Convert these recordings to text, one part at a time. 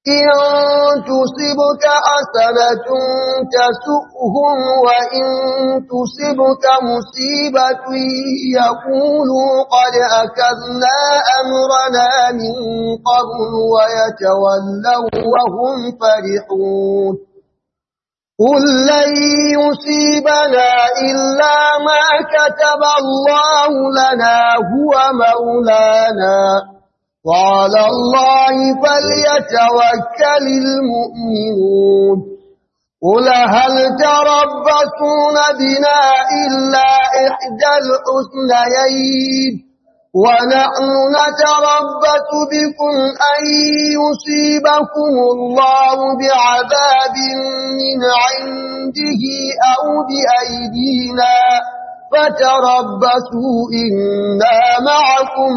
إن تصبك حسنة تسؤهم وإن تصبك مصيبة يقولوا قد أكذنا أمرنا من قبل ويتولوا وهم فرحون قل لن يصيبنا إلا ما كتب الله لنا هو مولانا وعلى الله فليتوكل المؤمنون قل هل تربصون بنا إلا إحدى الحسنيين ونحن نتربص بكم أن يصيبكم الله بعذاب من عنده أو بأيدينا فتربصوا إنا معكم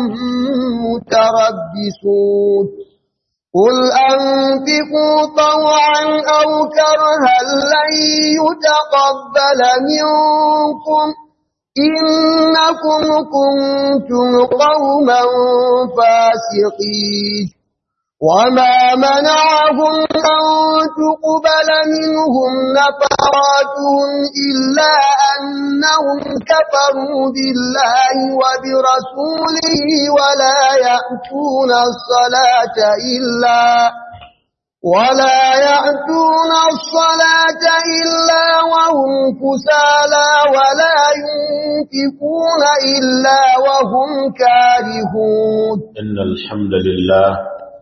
متربصون قل أنفقوا طوعا أو كرها لن يتقبل منكم إنكم كنتم قوما فاسقين وما منعهم أن تقبل منهم نفراتهم إلا أنهم كفروا بالله وبرسوله ولا يأتون الصلاة إلا ولا يأتون الصلاة إلا وهم كسالى ولا ينفقون إلا وهم كارهون إن الحمد لله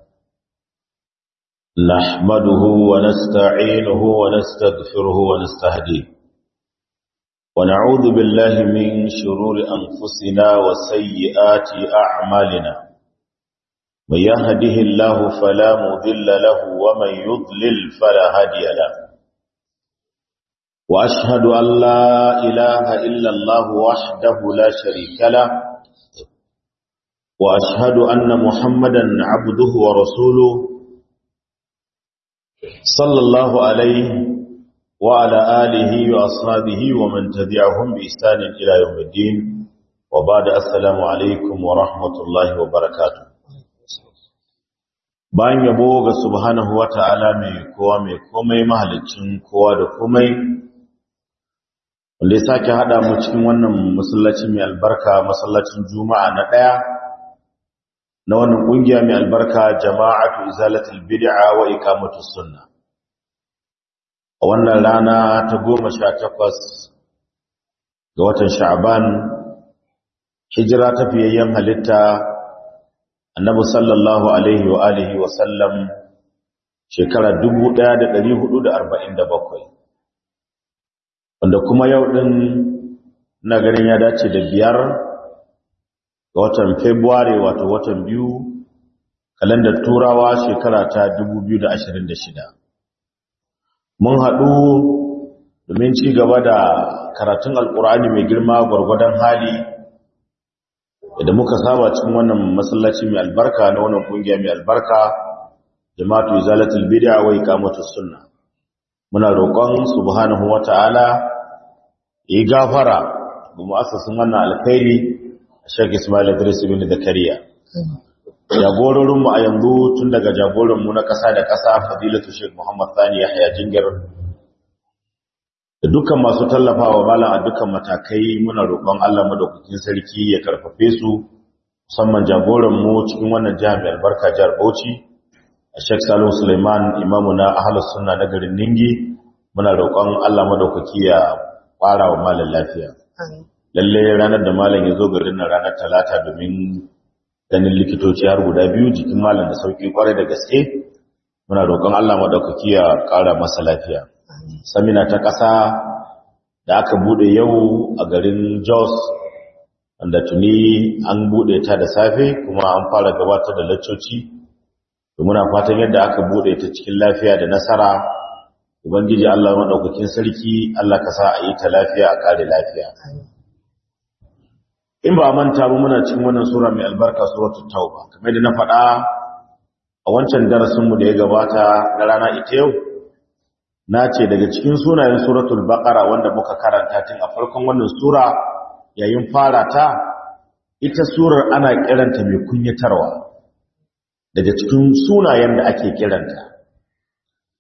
نحمده ونستعينه ونستغفره ونستهديه ونعوذ بالله من شرور أنفسنا وسيئات أعمالنا من يهده الله فلا مضل له ومن يضلل فلا هادي له وأشهد أن لا إله إلا الله وحده لا شريك له وأشهد أن محمدا عبده ورسوله صلى الله عليه وعلى آله وأصحابه ومن تبعهم بإحسان إلى يوم الدين وبعد السلام عليكم ورحمة الله وبركاته bayan yabo ga subhanahu wata'ala mai kowa mai komai mahalicin kowa da komai wanda ya sake hada mu cikin wannan masallaci mai albarka masallacin juma'a na daya na wannan kungiya mai albarka jama'atu izalatul bid'a wa iqamatus sunna a wannan rana ta 18 ga watan sha'ban hijira ta fiyayyen halitta annabi sallallahu alaihi wa alihi wa sallam shekara 1447 wanda kuma yau din na garin ya dace da biyar ga watan February wato watan biyu kalandar turawa shekara ta 2026 mun haɗu domin ci gaba da karatun alkur'ani mai girma gwargwadon hali idan muka saba cikin wannan masallaci mai albarka na wannan kungiya mai albarka jama'atu izalatul bid'a wa iqamatus sunna muna roƙon subhanahu wata'ala yi gafara ga mu'assasin wannan alkhairi Sheikh Ismail Idris ibn Zakariya jagororin mu a yanzu tun daga jagoran mu na ƙasa da ƙasa Fadilatu Sheikh Muhammad Sani Yahya Jingir da dukkan masu tallafawa malam a dukkan matakai muna roƙon Allah madaukakin sarki ya karfafe su musamman jagoran mu cikin wannan jihar mai albarka jihar Bauchi Sheikh Salihu Suleiman imamu na Ahlus Sunna na garin Ningi muna roƙon Allah madaukaki ya ƙara wa malam lafiya lalle ranar da malam ya zo garin nan ranar talata domin ganin likitoci har guda biyu jikin malam da sauki kwarai da gaske muna roƙon Allah madaukaki ya ƙara masa lafiya samina ta ƙasa da aka bude yau a garin Jos wanda tuni an bude ta da safe kuma an fara gabatar da laccoci muna fatan yadda aka bude ta cikin lafiya da nasara ubangiji Allah madaukakin sarki Allah ka sa a yi ta lafiya a kare lafiya in ba manta ba muna cikin wannan sura mai albarka suratul tauba kamar da na faɗa a wancan darasin mu da ya gabata na rana ita yau na ce daga cikin sunayen suratul baqara wanda muka karanta tun a farkon wannan sura yayin fara ta ita surar ana kiranta mai kunyatarwa daga cikin sunayen da ake kiranta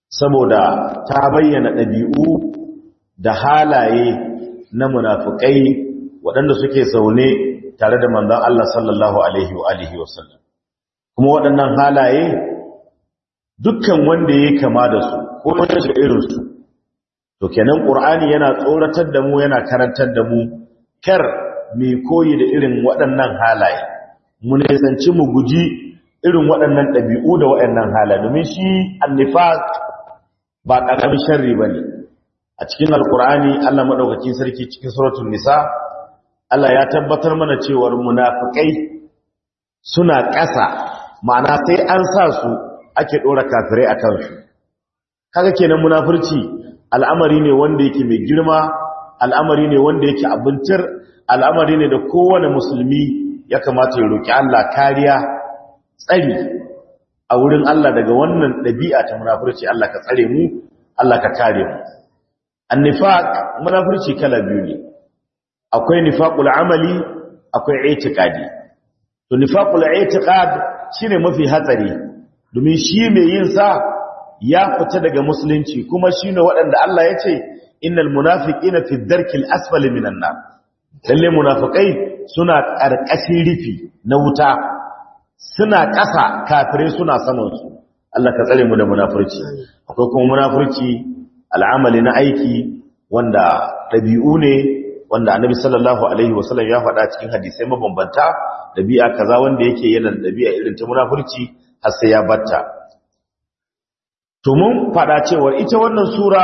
saboda ta bayyana ɗabi'u da halaye na munafukai waɗanda suke zaune tare da manzon Allah sallallahu alaihi wa alihi wasallam kuma waɗannan halaye dukkan wanda ya kama da su ko wanda shi irin su to kenan qur'ani yana tsoratar da mu yana karantar da mu kar mai koyi da irin waɗannan halaye mu ne sanci mu guji irin waɗannan ɗabi'u da waɗannan halaye domin shi annifaq ba ƙaramin sharri bane a cikin alqur'ani Allah madaukakin sarki cikin suratul nisa Allah ya tabbatar mana cewar munafikai suna ƙasa ma'ana sai an sa su ake ɗora kafirai a kansu kaga kenan munafurci al'amari ne wanda yake mai girma al'amari ne wanda yake abincir al'amari ne da kowane musulmi ya kamata ya roƙi Allah kariya tsari a wurin Allah daga wannan ɗabi'a ta munafurci Allah ka tsare mu Allah ka kare mu annifaq munafurci kala biyu ne akwai nifaqul amali akwai i'tiqadi to nifaqul i'tiqad shine mafi hatsari domin shi mai yin sa ya fita daga musulunci kuma shine waɗanda Allah ya ce innal munafiqina fi dharkil asfali minan nar lalle munafikai suna ƙarƙashin rufi na wuta suna ƙasa kafirai suna saman su Allah ka tsare mu da munafurci akwai kuma munafurci al'amali na aiki wanda ɗabi'u ne wanda annabi sallallahu alaihi wasallam ya faɗa cikin hadisai mabambanta ɗabi'a kaza wanda yake yana da ɗabi'a irin ta munafurci har sai ya batta to mun faɗa cewa ita wannan sura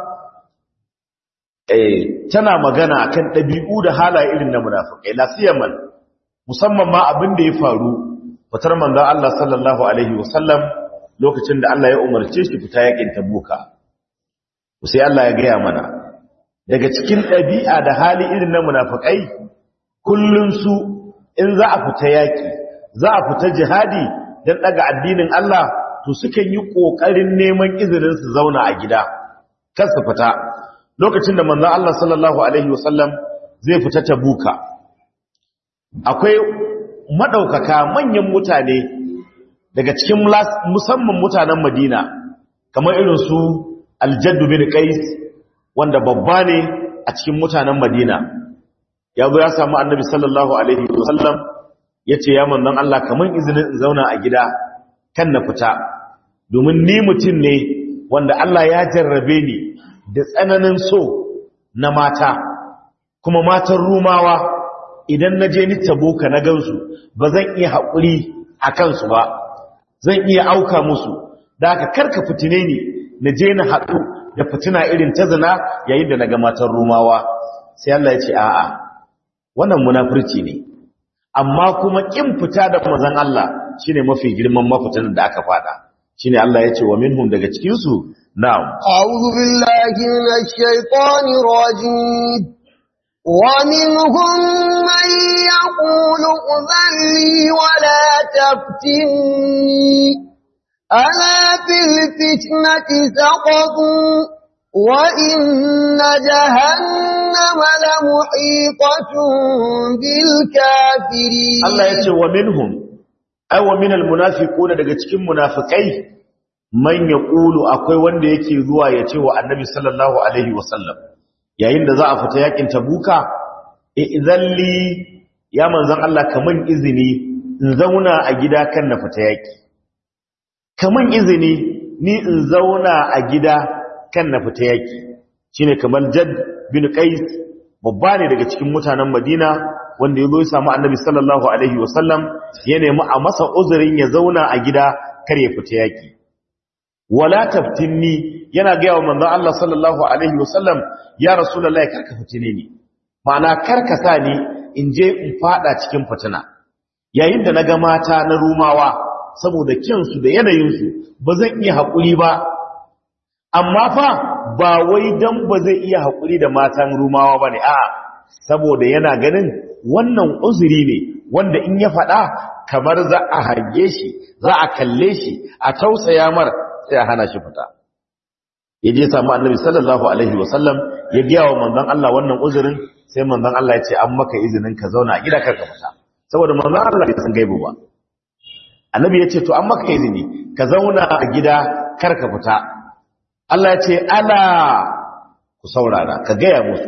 eh tana magana akan ɗabi'u da halaye irin na munafikai la siyaman musamman ma abin da ya faru fitar manzon Allah sallallahu alaihi wasallam lokacin da Allah ya umarce shi fita yakin tabuka sai Allah ya gaya mana daga cikin ɗabi'a da hali irin na munafikai kullun su in za a fita yaki za a fita jihadi don daga addinin Allah to sukan yi ƙoƙarin neman izinin su zauna a gida kar su fita lokacin da manzon Allah sallallahu alaihi wasallam zai fita tabuka akwai madaukaka manyan mutane daga cikin musamman mutanen Madina kamar irin su Al-Jadd bin Qais wanda babba ne a cikin mutanen Madina ya zo ya samu Annabi sallallahu alaihi wasallam yace ya manzon Allah kaman izinin in zauna a gida kan na fita domin ni mutum ne wanda Allah ya jarrabe ni da tsananin so na mata kuma matan rumawa idan na je ni taboka na gansu ba zan iya haƙuri a kansu ba zan iya auka musu da aka karka fitine ni na je na haɗu da fitina irin ta zina yayin da na ga matan rumawa sai Allah ya ce a'a wannan munafurci ne amma kuma kin fita da manzon Allah shine mafi girman mafitan da aka fada shine Allah ya ce wa minhum daga cikin su na'am a'udhu billahi minash shaitanir rajim wa minhum man yaqulu udhalli wa la taftinni ala fil fitnati saqatu wa inna jahannama la muhitatun bil kafirin Allah ya ce wa minhum aiwa minal munafiquna daga cikin munafikai man yaqulu akwai wanda yake zuwa ya ce wa annabi sallallahu alaihi wasallam yayin da za a fita yakin tabuka idzalli ya manzon Allah kaman izini in zauna a gida kan na fita yaki kaman izini ni in zauna a gida kan na fita yaki shine kamar Jad bin Qais babba ne daga cikin mutanen Madina wanda ya zo ya samu annabi sallallahu alaihi wasallam ya nemi a masa uzurin ya zauna a gida kar ya fita yaki wala taftinni yana ga yawa manzon Allah sallallahu alaihi wasallam ya rasulullahi karka fitine ni ma'ana karka sa ni in je in fada cikin fitina yayin da naga mata na rumawa saboda kinsu da yanayinsu ba zan iya haƙuri ba amma fa ba wai dan ba zai iya haƙuri da matan rumawa bane a'a saboda yana ganin wannan uzuri ne wanda in ya faɗa kamar za a harge shi za a kalle shi a tausaya mar sai a hana shi fita ya je samu annabi sallallahu alaihi wasallam ya biya wa manzon Allah wannan uzurin sai manzon Allah ya ce an maka izinin ka zauna a gida kar ka fita saboda manzon Allah bai san gaibu ba annabi ya ce to an maka izini ka zauna a gida kar ka fita Allah ya ce ala ku saurara ka gaya musu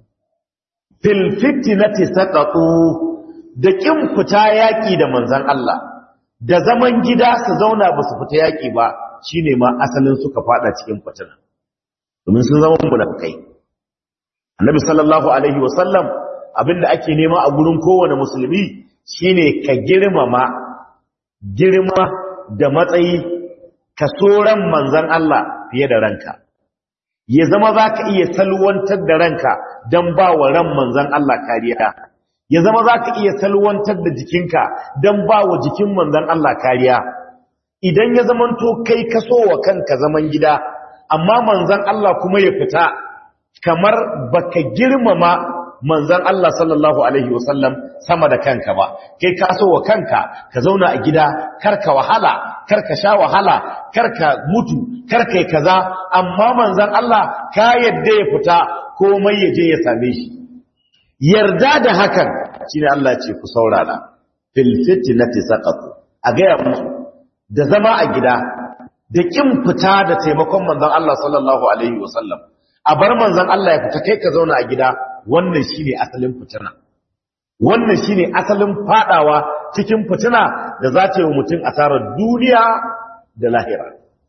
fil fitnati saqatu da kin fita yaki da manzon Allah da zaman gida su zauna ba su fita yaki ba shine ma asalin suka fada cikin fitina domin sun zama munafikai annabi sallallahu alaihi wasallam abinda ake nema a gurin kowane musulmi shine ka girmama girma da matsayi ka ran manzon Allah fiye da ranka ya zama za ka iya salwantar da ranka don ba wa ran manzan Allah kariya ya zama za ka iya salwantar da jikinka don ba wa jikin manzan Allah kariya idan ya zamanto kai kaso wa kanka zaman gida amma manzan Allah kuma ya fita kamar baka girmama manzan Allah sallallahu alaihi wasallam sama da kanka ba kai kaso wa kanka ka zauna a gida karka wahala karka sha wahala karka mutu karka yi kaza amma manzan Allah ka yadda ya fita komai ya je ya same shi yarda da hakan shine Allah ce ku saurara fil fitnati saqatu a ga musu da zama a gida da kin fita da taimakon manzan Allah sallallahu alaihi wasallam a bar manzan Allah ya fita kai ka zauna a gida wannan shine asalin fitina wannan shine asalin fadawa cikin fitina da za ta yi wa mutum asarar duniya da lahira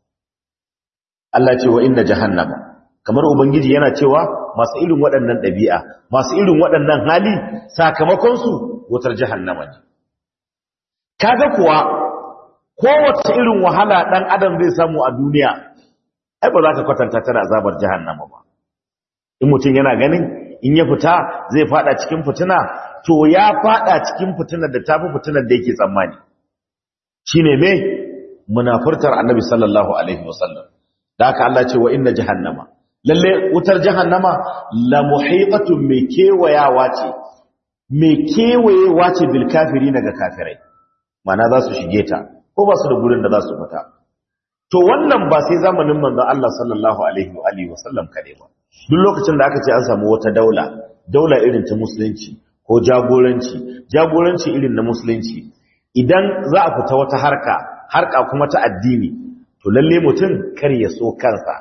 Allah ce wa inna jahannama kamar ubangiji yana cewa masu irin waɗannan ɗabi'a masu irin waɗannan hali sakamakon su wutar jahannama ne kaga kuwa kowace irin wahala ɗan adam zai samu a duniya ai ba za ka kwatanta tana azabar jahannama ba in mutum yana ganin in ya fita zai fada cikin fitina to ya fada cikin fitinar da tafi fitinar da yake tsammani shine me munafurtar annabi sallallahu alaihi wasallam da haka Allah ce wa inna jahannama lalle wutar jahannama la muhiqatun mai kewayawa ce mai kewayewa ce bil kafirina ga kafirai mana za su shige ta ko ba su da gurin da za su fita to wannan ba sai zamanin manzon Allah sallallahu alaihi wa alihi wasallam kade ba duk lokacin da aka ce an samu wata daula daula irin ta musulunci ko jagoranci jagoranci irin na musulunci idan za a fita wata harka harka kuma ta addini to lalle mutum kar ya so kansa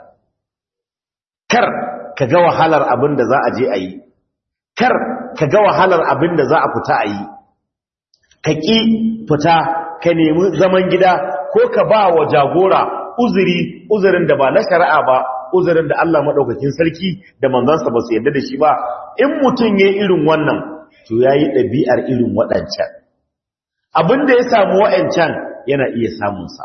kar ka ga wahalar abin da za a je a yi kar ka ga wahalar abin da za a fita a yi ka ƙi fita ka nemi zaman gida ko ka ba wa jagora uzuri uzurin da ba na shari'a ba uzurin da Allah maɗaukakin sarki da manzansa ba su yarda da shi ba in mutum ya irin wannan to ya yi ɗabi'ar irin waɗancan abin da ya samu waɗancan yana iya samunsa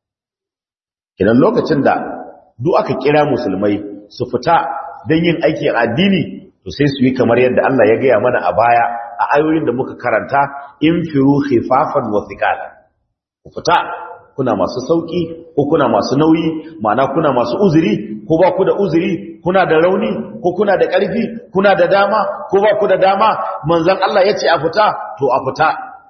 kidan lokacin da duk aka kira musulmai su fita don yin aiki addini to sai su yi kamar yadda Allah ya gaya mana a baya a ayoyin da muka karanta in firu khifafan wa thiqala ku fita kuna masu sauki ko kuna masu nauyi ma'ana kuna masu uzuri ko ba ku da uzuri kuna da rauni ko kuna da ƙarfi kuna da dama ko ba ku da dama manzon Allah ya ce a fita to a fita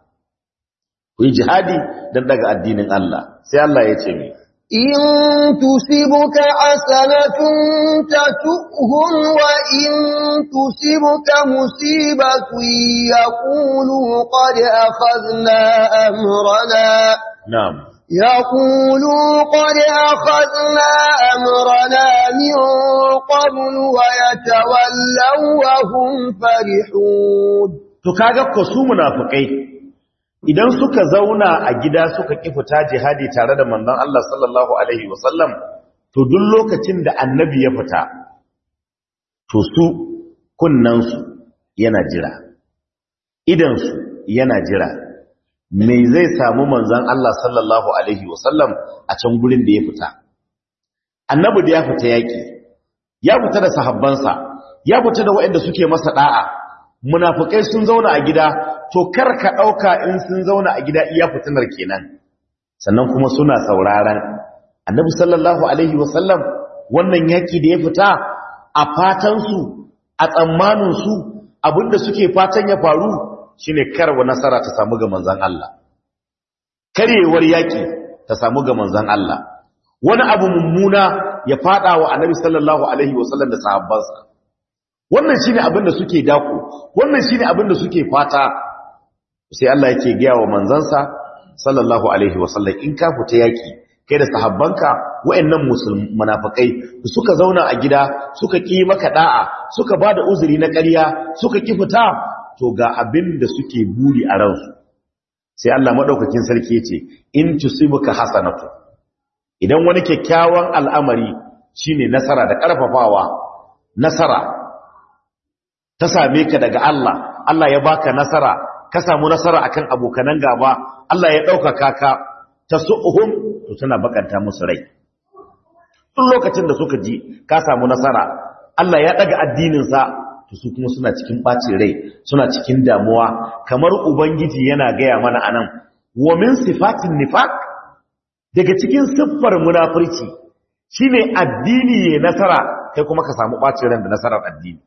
ku yi jihadi don daga addinin Allah sai Allah ya ce mai إن تصبك حسنة تسؤهم وإن تصبك مصيبة يقولوا قد أخذنا أمرنا na'am يقولوا قد أخذنا أمرنا من قبل ويتولوا وهم فرحون to kaga ko su munafikai idan suka zauna a gida suka ki fita jihadi tare da manzon Allah sallallahu alaihi wasallam to duk lokacin da annabi ya fita to su kunnan su yana jira idan su yana jira me zai samu manzon Allah sallallahu alaihi wasallam a can gurin da ya fita annabi da ya fita yaki ya fita da sahabbansa ya fita da waɗanda suke masa da'a munafikai sun zauna a gida to kar ka dauka in sun zauna a gida iya fitinar kenan sannan kuma suna sauraron annabi sallallahu alaihi wasallam wannan yaki da ya fita a fatan su a tsammanin su abinda suke fatan ya faru shine karwa nasara ta samu ga manzon Allah karewar yaki ta samu ga manzon Allah wani abu mummuna ya fada wa annabi sallallahu alaihi wasallam da sahabbansa wannan shine abin da suke dako wannan shine abin da suke fata sai Allah yake gaya wa manzansa sallallahu alaihi wasallam in ka fita yaki kai da sahabbanka wayannan musulmi munafikai suka zauna a gida suka ki maka da'a suka bada uzuri na ƙarya suka ki fita to ga abin da suke buri a ransu sai Allah madaukakin sarki yace in tusibuka hasanatu idan wani kyakkyawan al'amari shine nasara da karfafawa nasara ta same ka daga Allah Allah ya baka nasara ka samu nasara akan abokanan gaba Allah ya ɗaukaka ka ta su'uhum to tana bakanta musu rai duk lokacin da suka ji ka samu nasara Allah ya ɗaga addininsa to su kuma suna cikin ɓacin rai suna cikin damuwa kamar ubangiji yana gaya mana anan wa min sifatin nifaq daga cikin siffar munafurci shine addini ya nasara kai kuma ka samu ɓacin ran da nasarar addini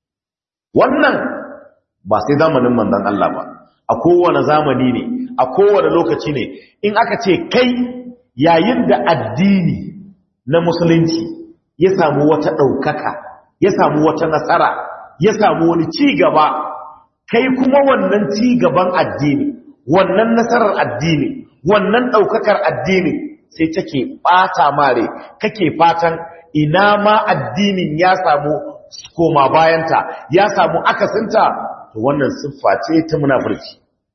wannan ba sai zamanin manzon Allah ba a kowane zamani ne a kowane lokaci ne in aka ce kai yayin da addini na musulunci ya samu wata ɗaukaka ya samu wata nasara ya samu wani ci gaba kai kuma wannan ci gaban addini wannan nasarar addini wannan ɗaukakar addini sai take ɓata mare kake fatan ina ma addinin ya samu koma bayanta ya samu akasinta to wannan siffa ce ta munafurci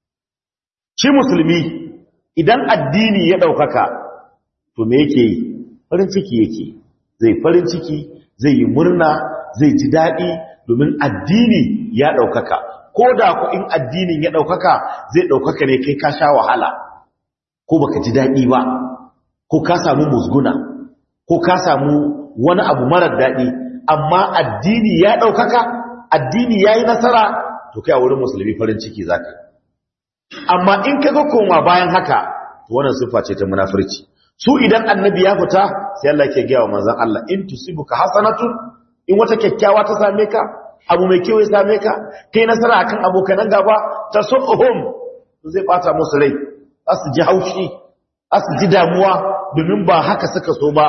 shi musulmi idan addini ya ɗaukaka to me yake yi farin ciki yake zai farin ciki zai yi murna zai ji daɗi domin addini ya ɗaukaka ko da ku in addinin ya ɗaukaka zai ɗaukaka ne kai ka sha wahala ko baka ji daɗi ba ko ka samu musguna ko ka samu wani abu marar daɗi amma addini ya ɗaukaka addini ya yi nasara to kai a wurin musulmi farin ciki za ka amma in ka ga koma bayan haka to wannan siffa ce ta munafurci su idan annabi ya fita sai Allah ke gaya wa manzon Allah in tusibuka hasanatun in wata kyakkyawa ta same ka abu mai kyau ya same ka kai nasara akan abokanan gaba ta suhum zai bata musu rai za su ji haushi za su ji damuwa domin ba haka suka so ba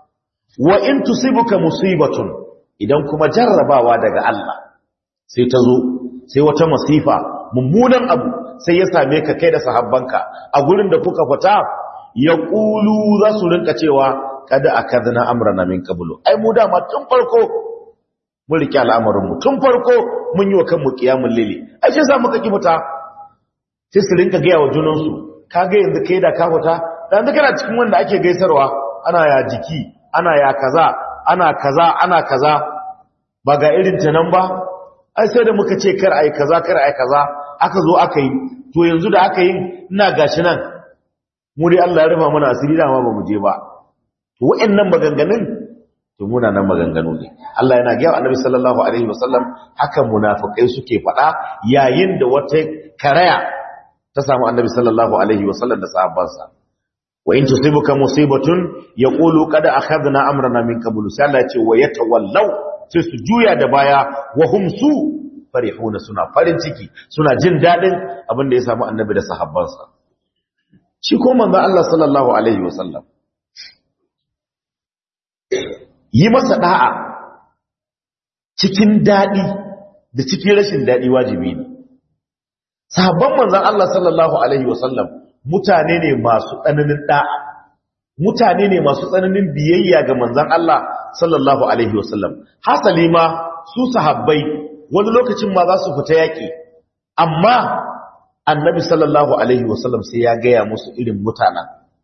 wa in tusibuka musibatun idan kuma jarrabawa daga Allah sai ta zo sai wata masifa mummunan abu sai ya same ka kai da sahabbanka a gurin da kuka fita ya ƙulu za su rinka cewa kada a kadana amrana min kabulu ai mu dama tun farko mun riƙe al'amarinmu tun farko mun yi wa kanmu ƙiyamun lili ai shi sa muka ki fita sai su rinka gaya wa junansu ka ga yanzu kai da ka fita da yanzu kana cikin wanda ake gaisarwa ana ya jiki ana ya kaza ana kaza ana kaza ba ga irin ta nan ba ai sai da muka ce kar ai kaza kar ai kaza aka zo aka yi to yanzu da aka yi ina gashi nan mu dai Allah ya rufa mana asiri da ma ba mu je ba to wa'annan maganganun to muna nan maganganu ne Allah yana ga Annabi sallallahu alaihi wasallam haka munafikai suke faɗa yayin da wata karaya ta samu Annabi sallallahu alaihi wasallam da sahabbansa wa in tusibuka musibatun yaqulu qad akhadna amrana min qabl sai Allah ya ce wa yatawallaw sai su juya da baya wa hum su farihuna suna farin ciki suna jin dadin abin da ya samu Annabi da sahabbansa shi ko manzo Allah sallallahu alaihi wasallam yi masa da'a cikin dadi da cikin rashin dadi wajibi ne sahabban manzon Allah sallallahu alaihi wasallam mutane ne masu tsananin da'a mutane ne masu tsananin biyayya ga manzon Allah sallallahu alaihi wasallam hasali ma su sahabbai wani lokacin ma za su fita yaki amma annabi sallallahu alaihi wasallam sai ya gaya musu irin mutanen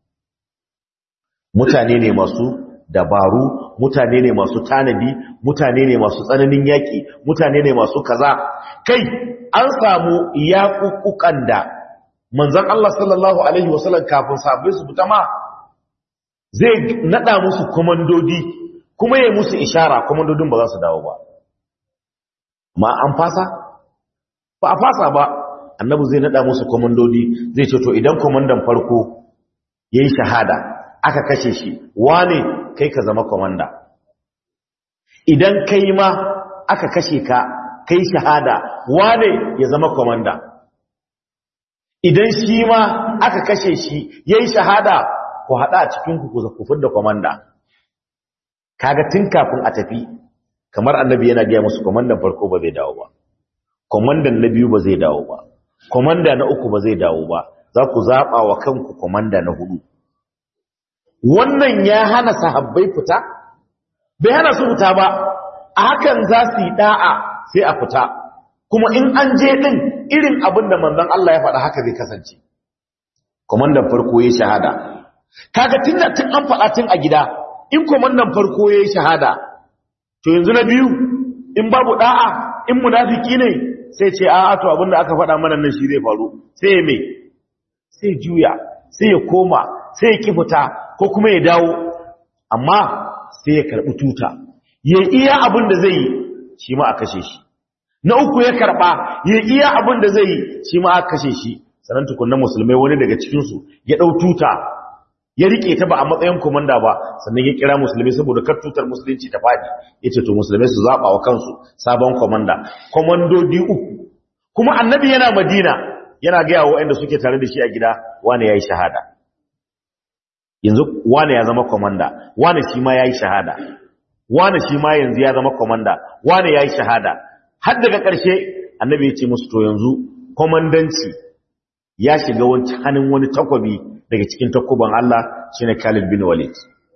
mutane ne masu dabaru mutane ne masu tanadi mutane ne masu tsananin yaki mutane ne masu kaza kai an samu yaƙuƙuƙan da manzon Allah sallallahu alaihi wasallam kafin sahabbai su fita ma zai nada musu komandodi kuma ya musu ishara komandodin ba za su dawo ba ma an fasa ba a fasa ba annabi zai nada musu komandodi zai ce to idan komandan farko yayi shahada aka kashe shi wane kai ka zama komanda idan kai ma aka kashe ka kai shahada wane ya zama komanda idan shi ma aka kashe shi yayi shahada ku hada a cikin ku ku kufur da komanda kaga tun kafin a tafi kamar annabi yana ga musu komandan farko ba zai dawo ba komandan na biyu ba zai dawo ba komanda na uku ba zai dawo ba za ku zaɓa wa kanku komanda na hudu wannan ya hana sahabbai fita bai hana su fita ba a hakan za su yi da'a sai a fita kuma in an je din irin abin da manzon Allah ya faɗa haka zai kasance komandan farko ya shahada kaga tun da tun an faɗa tun a gida in komandan farko ya shahada to yanzu na biyu in babu da'a in munafiki ne sai ce a'a to abin da aka faɗa mana nan shi zai faru sai ya me sai juya sai ya koma sai ya kifuta ko kuma ya dawo amma sai ya karɓi tuta ya iya abin da zai yi shi ma a kashe shi na uku ya karɓa ya iya abin da zai yi shi ma a kashe shi sanan tukunan musulmai wani daga cikinsu ya ɗau tuta ya riƙe ta ba a matsayin komanda ba sannan ya kira musulmai saboda kar tutar musulunci ta faɗi ya ce to musulmai su zaɓa wa kansu sabon komanda komandodi uku kuma annabi yana madina yana gaya wa waɗanda suke tare da shi a gida wane ya yi shahada yanzu wane ya zama komanda wane shi ma ya yi shahada wane shi ma yanzu ya zama komanda wane ya yi shahada har daga ƙarshe annabi ya ce musu to yanzu komandanci ya shiga wancan hannun wani takwabi daga cikin takuban Allah shine Khalid bin Walid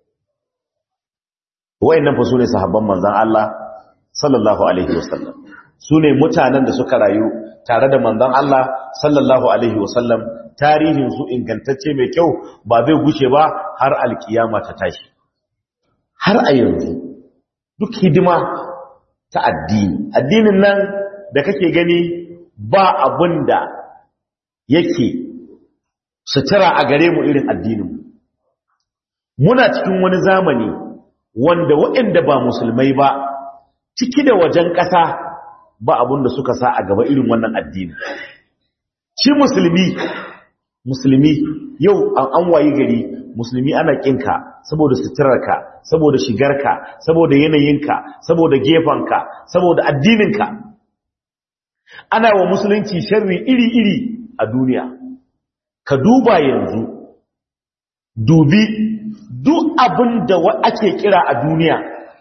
wayannan fa sune sahabban manzon Allah sallallahu alaihi wasallam sune mutanen da suka rayu tare da manzon Allah sallallahu alaihi wasallam tarihin su ingantacce mai kyau ba zai gushe ba har alkiyama ta tashi har a yanzu duk hidima ta addini addinin nan da kake gani ba abinda yake sutura a gare mu irin addininmu muna cikin wani zamani wanda waɗanda ba musulmai ba ciki da wajen ƙasa ba abin da suka sa a gaba irin wannan addini shi musulmi musulmi yau an an wayi gari musulmi ana kinka saboda suturarka saboda shigarka saboda yanayinka saboda gefanka saboda addininka ana wa musulunci sharri iri-iri a duniya ka duba yanzu dubi duk abin da ake kira a duniya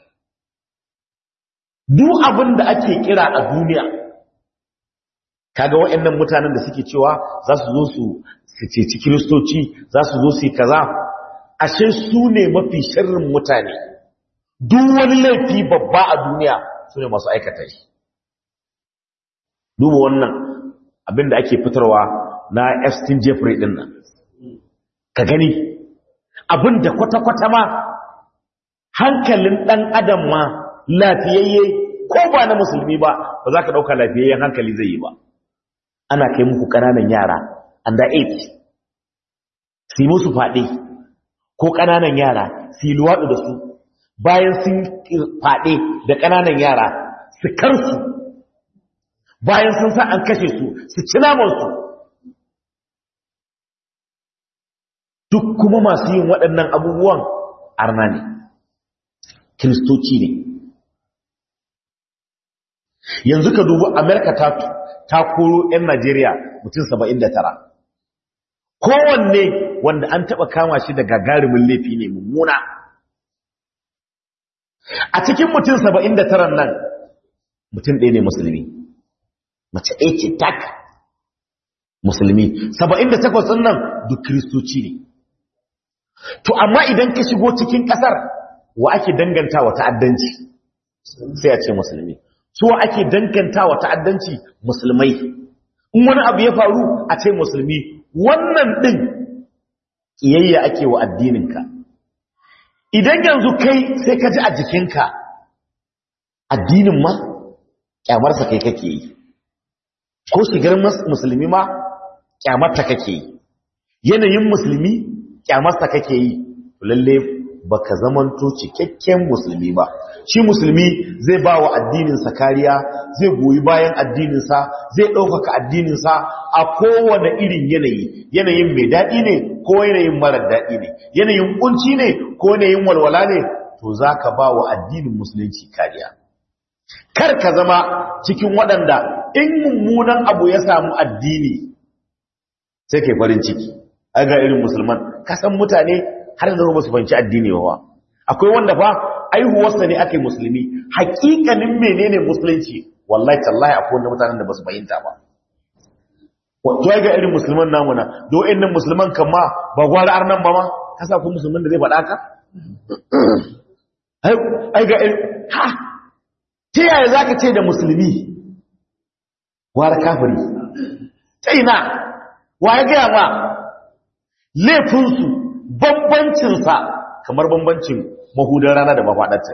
duk abin da ake kira a duniya kaga waɗannan mutanen da suke cewa za su zo su ceci kiristoci za su zo su yi kaza ashe su ne mafi sharrin mutane duk wani laifi babba a duniya su ne masu aikata shi duba wannan abin da ake fitarwa na Epstein Jeffrey din nan ka gani abin da kwata-kwata ma hankalin ɗan adam ma lafiyayye ko ba na musulmi ba ba za ka ɗauka lafiyayyen hankali zai yi ba ana kai muku ƙananan yara under age su yi musu faɗe ko ƙananan yara su yi luwaɗu da su bayan sun faɗe da ƙananan yara su karsu bayan sun sa an kashe su su ci namansu duk kuma masu yin waɗannan abubuwan arna ne kiristoci ne yanzu ka dubu amerika ta, ta koro 'yan najeriya mutum 79 kowanne wanda an taɓa kama shi da gagarumin laifi ne mummuna a cikin mutum 79 nan mutum ɗaya ne musulmi mace ɗaya ce tak musulmi 78 ɗin nan duk kiristoci ne to amma idan ka shigo cikin ƙasar wa ake danganta wa ta'addanci sai a ce musulmi su wa ake danganta wa ta'addanci musulmai in wani abu ya faru a ce musulmi wannan ɗin ƙiyayya ake wa addininka idan yanzu kai sai ka ji a jikinka addinin ma ƙyamarsa kai kake yi ko shigar musulmi ma ƙyamarta kake yi yanayin musulmi kyamarsa kake yi lalle baka zamanto cikakken musulmi ba shi musulmi zai ba wa addininsa kariya zai goyi bayan addininsa zai ɗaukaka addininsa a kowane irin yanayi yanayin mai daɗi ne ko yanayin marar daɗi ne yanayin kunci ne ko yanayin walwala ne to za ka ba wa addinin musulunci kariya kar ka zama cikin waɗanda in mummunan abu ya samu addini sai kai farin ciki a ga irin musulman kasan mutane har yanzu ba su fanci addini ba akwai wanda fa aihuwarsa ne ake musulmi hakikanin menene musulunci wallahi tallahi akwai wanda mutanen da ba su fahimta ba to ga irin musulman namu na do innan musulman kan ma ba gwara arnan ba ma kasa ku musulmin da zai faɗa ka ai ga ha ta yaya za ka ce da musulmi wara kafiri ta ina wa ya gaya ma laifinsu bambancinsa kamar bambancin mahudar rana da mafaɗarta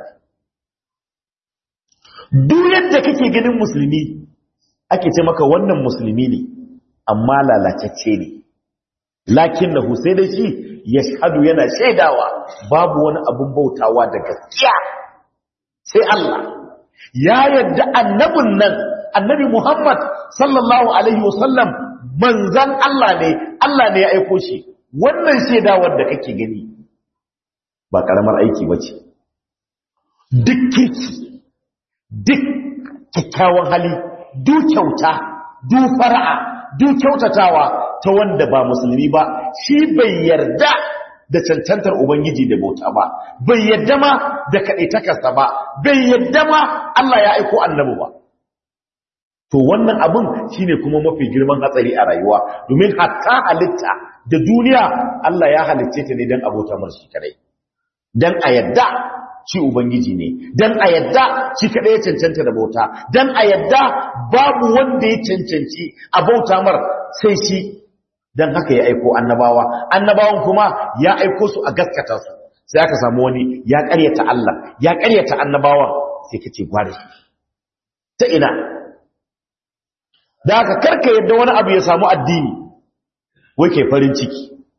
duk yadda kake ganin musulmi ake ce maka wannan musulmi ne amma lalacacce ne lakin na sai da shi ya shahadu yana shaidawa babu wani abun bautawa da gaskiya sai Allah ya yadda annabin nan annabi Muhammad sallallahu alaihi wasallam manzan Allah ne Allah ne ya aiko shi wannan shaidawar da kake gani ba karamar aiki bace duk kirki duk kyakkyawan hali duk kyauta duk fara'a duk kyautatawa ta wanda ba musulmi ba shi bai yarda da cancantar ubangiji da bauta ba bai yarda ma da kaɗaitakarsa ba bai yarda ma Allah ya aiko annabi ba to wannan abin shine kuma mafi girman hatsari a rayuwa domin hatta halitta da duniya Allah ya halicce ta ne don abota mar shi kadai don a yadda shi ubangiji ne don a yadda shi kadai ya cancanta da bauta don a yadda babu wanda ya cancanci a bauta mar sai shi don haka ya aiko annabawa annabawan kuma ya aiko su a gaskata su sai aka samu wani ya karyata Allah ya karyata annabawan sai kace gware ta ina da aka karka yadda wani abu ya samu addini wai ke farin ciki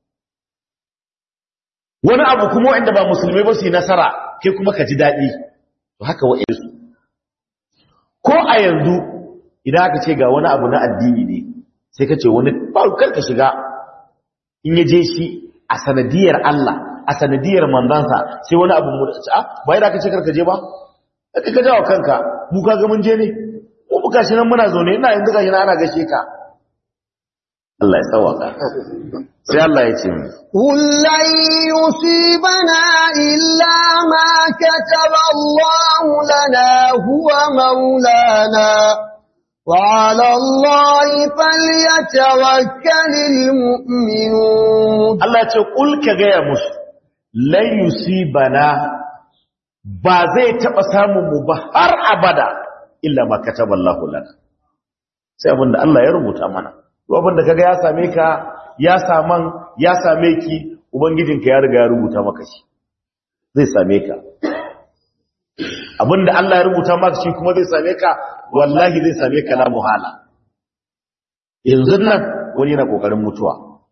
wani abu kuma wanda ba musulmai ba su yi nasara kai kuma ka ji daɗi to haka wa'insu ko a yanzu idan aka ce ga wani abu na addini ne sai ka ce wani kar ka shiga in ya je shi a sanadiyar Allah a sanadiyar manzansa sai wani abu mu a bai da ka ce karka je ba ka ka jawo kanka mu ka ga mun je ne ko muka shi nan muna zaune ina yanzu gashi na ana gashe ka Allah ya tsawaka sai Allah ya ce قل لن يصيبنا إلا ما كتب الله لنا هو مولانا وعلى الله فليتوكل المؤمنون Allah ya ce kul ka gaya musu lan yusibana ba zai taba samun mu ba har abada illa ma kataballahu lana sai abinda Allah ya rubuta mana to abinda kaga ya same ka ya saman ya same ki ubangijinka ya riga ya rubuta maka shi zai same ka abinda Allah ya rubuta maka shi kuma zai same ka wallahi zai same ka la muhala yanzu nan wani yana kokarin mutuwa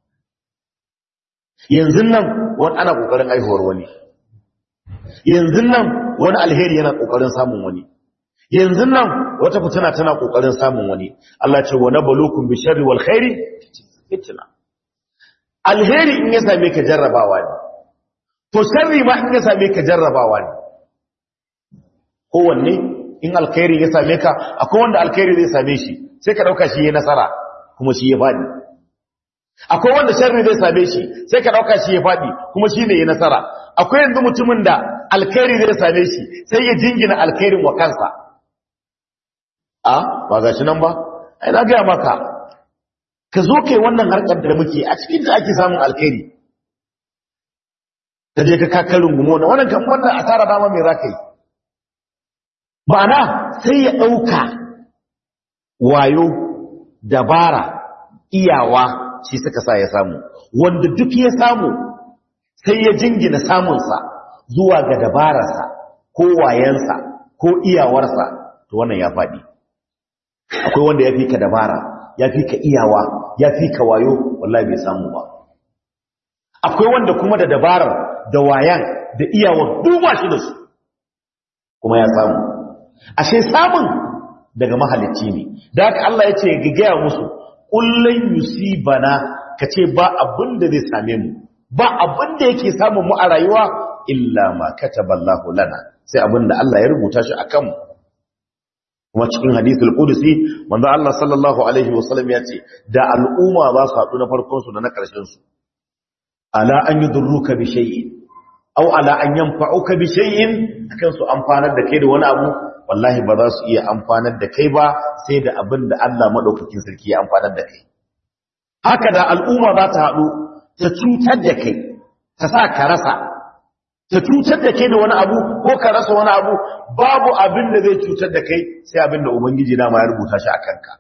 yanzu nan wani ana kokarin aihuwar wani yanzu nan wani alheri yana kokarin samun wani yanzu nan wata fitina tana kokarin samun wani Allah ce wa nabalukum bi sharri wal khairi fitna alheri in ya same ka jarrabawa ne to sharri ma in ya same ka jarrabawa ne kowanne in alkhairi ya same ka akwai wanda alkhairi zai same shi sai ka dauka shi ya nasara kuma shi ya fadi akwai wanda sharri zai same shi sai ka dauka shi ya fadi kuma shi ne ya nasara akwai yanzu mutumin da alkhairi zai same shi sai ya jingina alkhairin wa kansa a ba ga shi nan ba ai na gaya maka ka zo kai wannan harkar da muke a cikin da ake samun alkhairi ka je ka kakarin gumo na wannan kan wannan asara dama mai zaka yi ma'ana sai ya ɗauka wayo dabara iyawa shi suka sa ya samu wanda duk ya samu sai ya jingina samunsa zuwa ga dabararsa ko wayansa ko iyawarsa to wannan ya faɗi akwai wanda ya fi ka dabara ya fi ka iyawa ya fi ka wayo wallahi bai samu ba akwai wanda kuma da dabarar da wayan da iyawa duba shi da su kuma ya samu ashe samun daga mahalicci ne da haka Allah ya ce ga gaya musu kullun yusibana kace ba abin da zai same mu ba abin da yake samun mu a rayuwa illa ma kataballahu lana sai abin da Allah ya rubuta shi akan mu kuma cikin hadithul qudsi manzo Allah sallallahu alaihi wasallam ya ce da al'umma za su haɗu na farkon su da na ƙarshen su ala an yudurruka bi shay'in aw ala an yanfa'uka bi shay'in akan su amfanar da kai da wani abu wallahi ba za su iya amfanar da kai ba sai da abin da Allah madaukakin sarki ya amfanar da kai haka da al'umma za ta haɗu ta cutar da kai ta sa ka rasa ta cutar da kai da wani abu ko ka rasa wani abu babu abin da zai cutar da kai sai abin da ubangiji dama ya rubuta shi a kanka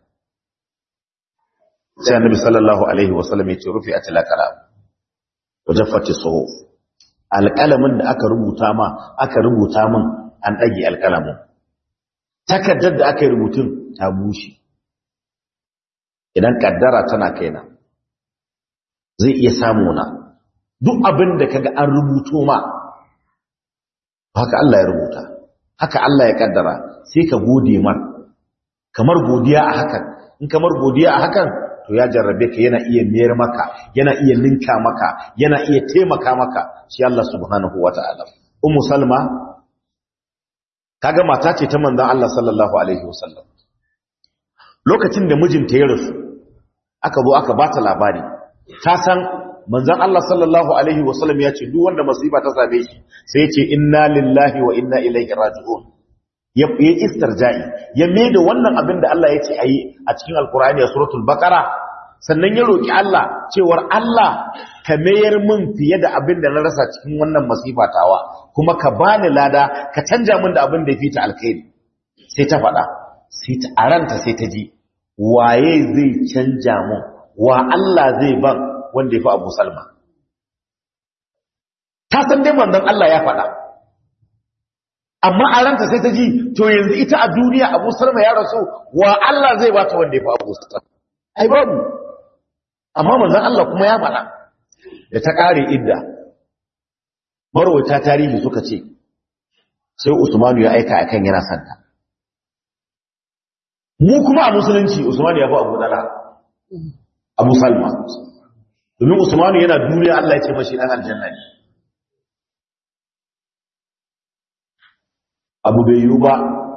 sai annabi sallallahu alaihi wasallam ya ce rufi a tilakala wajaffati suhuf alƙalamin da aka rubuta ma aka rubuta min an ɗage alƙalamin takardar da aka yi rubutun ta bushe idan kaddara tana kaina zai iya samu na duk abin da kaga an rubuto ma haka Allah ya rubuta haka Allah ya kaddara sai ka gode mar kamar godiya a hakan in kamar godiya a hakan to ya jarrabe ka yana iya miyar maka yana iya ninka maka yana iya taimaka maka shi Allah subhanahu wataala ummu salma kaga mata ce ta manzon Allah sallallahu alaihi wasallam lokacin da mijinta ya rasu aka zo aka bata labari ta san manzon Allah sallallahu alaihi wasallam ya ce duk wanda masifa ta same shi sai ya ce inna lillahi wa inna ilaihi raji'un ya yi istirja'i ya da wannan abin da Allah ya ce ayi a cikin alkur'ani a suratul baqara sannan ya roki Allah cewar Allah ka mayar min fiye da abin da na rasa cikin wannan masifa tawa kuma ka bani lada ka canja min da abin da ya fita alkhairi sai ta faɗa sai ta aranta sai ta ji waye zai canja mun wa Allah zai ban wanda ya fi Abu Salma ta san dai manzon Allah ya faɗa amma a ranta sai ta ji to yanzu ita a duniya Abu Salma ya rasu wa Allah zai bata wanda ya fi Abu Salma ai babu amma manzon Allah kuma ya faɗa da ta kare idda marwata tarihi suka ce sai Usmanu ya aika akan yana santa mu kuma a musulunci Usmanu ya fi Abu Dala Abu Salma domin Usmanu yana duniya Allah ya ce mashi dan aljanna ne Abu bai yiwu ba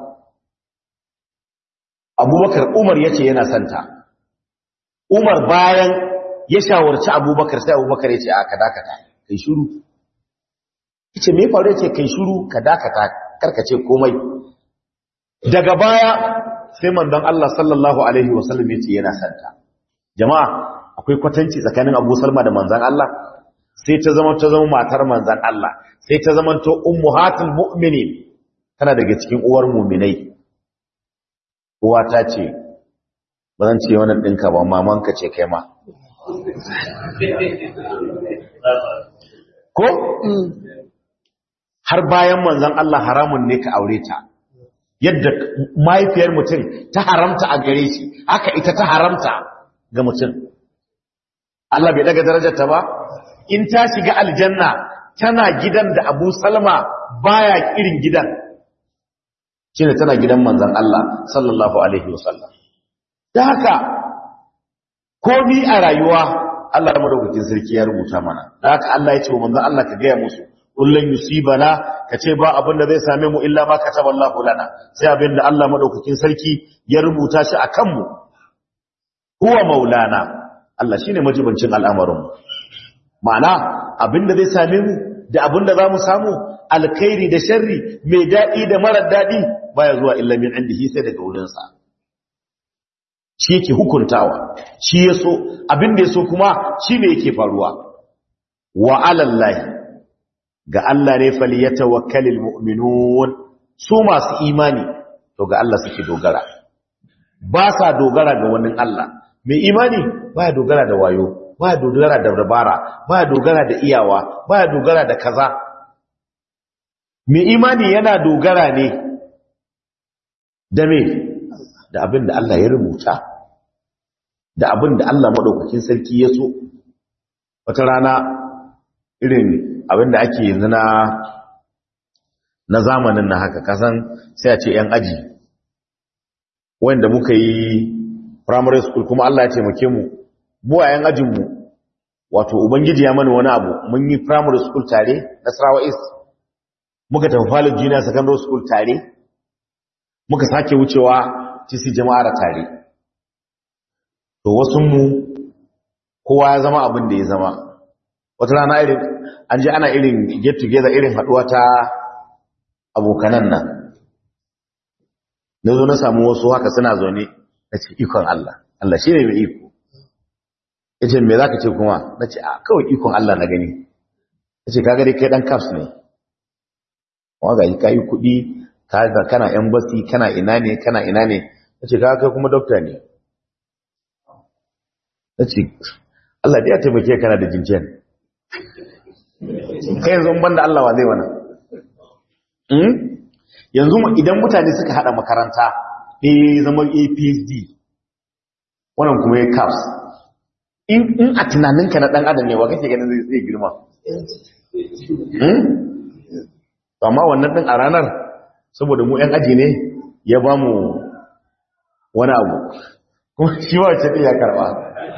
Abubakar Umar yace yana santa Umar bayan ya shawarci Abubakar sai Abubakar yace a ka dakata kai shiru yace me faru yace kai shiru ka dakata karkace komai daga baya sai manzon Allah sallallahu alaihi wasallam yace yana santa jama'a akwai kwatanci tsakanin Abu Salma da manzon Allah sai ta zama ta zama matar manzon Allah sai ta zama to ummuhatul mu'minin tana daga cikin uwar mu'minai uwa ta ce ba zan ce wannan dinka ba mamanka ce kai ma ko har bayan manzon Allah haramun ne ka aure ta yadda mahaifiyar mutum ta haramta a gare shi haka ita ta haramta ga mutum Allah bai daga darajarta ba in ta shiga aljanna tana gidan da Abu Salma baya irin gidan shine tana gidan manzon Allah sallallahu alaihi wasallam da haka komai a rayuwa Allah madaukakin sarki ya rubuta mana da haka Allah ya ce wa manzon Allah ka gaya musu kullun yusibana kace ba abin da zai same mu illa ma kataballahu lana sai abin da Allah madaukakin sarki ya rubuta shi akan mu huwa maulana Allah shine majibancin al'amarin mu ma'ana abin da zai same mu da abin da zamu samu alkhairi da sharri mai dadi da mara dadi baya zuwa illa min indihi sai daga wurin sa shi yake hukuntawa shi yaso abin da yaso kuma shine yake faruwa wa alallahi ga Allah ne falyatawakkalul mu'minun su masu imani to ga Allah suke dogara ba sa dogara ga wani Allah mai imani baya dogara da wayo baya dogara da dabara baya dogara da iyawa baya dogara da kaza mai imani yana dogara ne da me da abin da Allah ya rubuta da abin da Allah madaukakin sarki ya so wata rana irin abinda ake yanzu na na zamanin na haka kasan sai a ce yan aji wanda muka yi primary school kuma Allah ya taimake mu mu a yan ajin mu wato ubangiji ya mana wani abu mun yi primary school tare Nasarawa East muka tafi Falun Junior Secondary School tare muka sake wucewa TC Jama'ar tare to wasu mu kowa ya zama abin da ya zama wata rana irin an ji ana irin get together irin haduwa ta abokanan nan na zo na samu wasu haka suna zaune na ce ikon Allah Allah shi ne mai iko ya ce me za ka ce kuma na ce a kawai ikon Allah na gani ce kaga dai kai dan caps ne waga yi kayi kuɗi kaga kana embassy kana ina ne kana ina ne ce kaga kai kuma doctor ne ce Allah da ya taimake kana da jinjin kai yanzu ban da Allah wa zai wana yanzu idan mutane suka hada makaranta ɗaya zama APSD wannan kuma ya caps in a tunaninka na ɗan adam ne wa kake ganin zai girma amma wannan ɗin a ranar saboda mu ‘yan aji ne ya ba mu wani abu kuma shi wace ɗin ya karɓa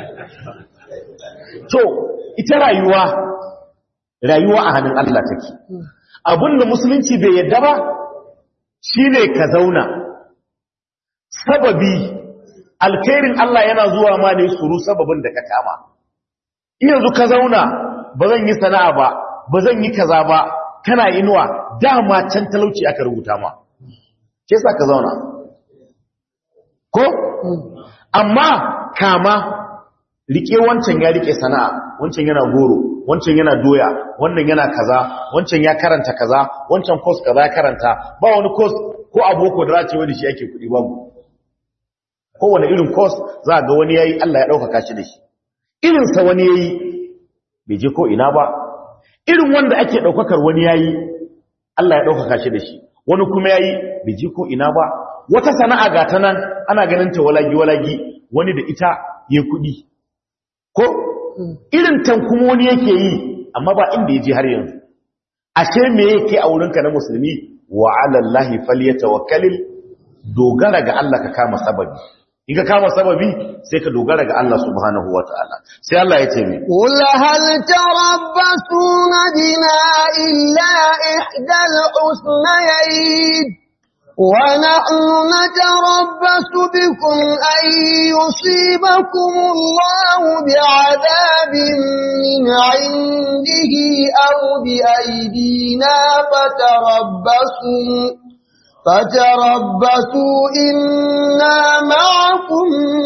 to ita rayuwa rayuwa a hannun Allah take abinda musulunci bai yadda ba shine ka zauna sababi alkhairin Allah yana zuwa ma ne suru sababin da ka kama yanzu ka zauna ba zan yi sana'a ba ba zan yi kaza ba kana inuwa dama can talauci aka rubuta ma ke sa ka zauna ko amma kama rike wancan ya rike sana'a wancan yana goro wancan yana doya wannan yana kaza wancan ya karanta kaza wancan course kaza ya karanta ba wani course ko aboko da za ce wani shi ake kuɗi babu kowane irin course za ga wani yayi Allah ya ɗaukaka shi da shi irinsa wani yayi bai je ko ina ba irin wanda ake ɗaukakar wani yayi Allah ya ɗaukaka shi da shi wani kuma yayi bai je ko ina ba wata sana'a ga ta nan ana ganin ta walagi walagi wani da ita ya kuɗi ko irin tan kuma wani yake yi amma ba inda ya je har yanzu ashe me yake a wurinka na musulmi wa ala Allah falyatawakkalil dogara ga Allah ka kama sababi in ka kama sababi sai ka dogara ga Allah subhanahu wataala sai Allah ya ce mi قل هل تربصون بنا إلا إحدى الحسنيين ونحن نتربص بكم أن يصيبكم الله بعذاب من عنده أو بأيدينا فتربصوا فتربصوا إنا معكم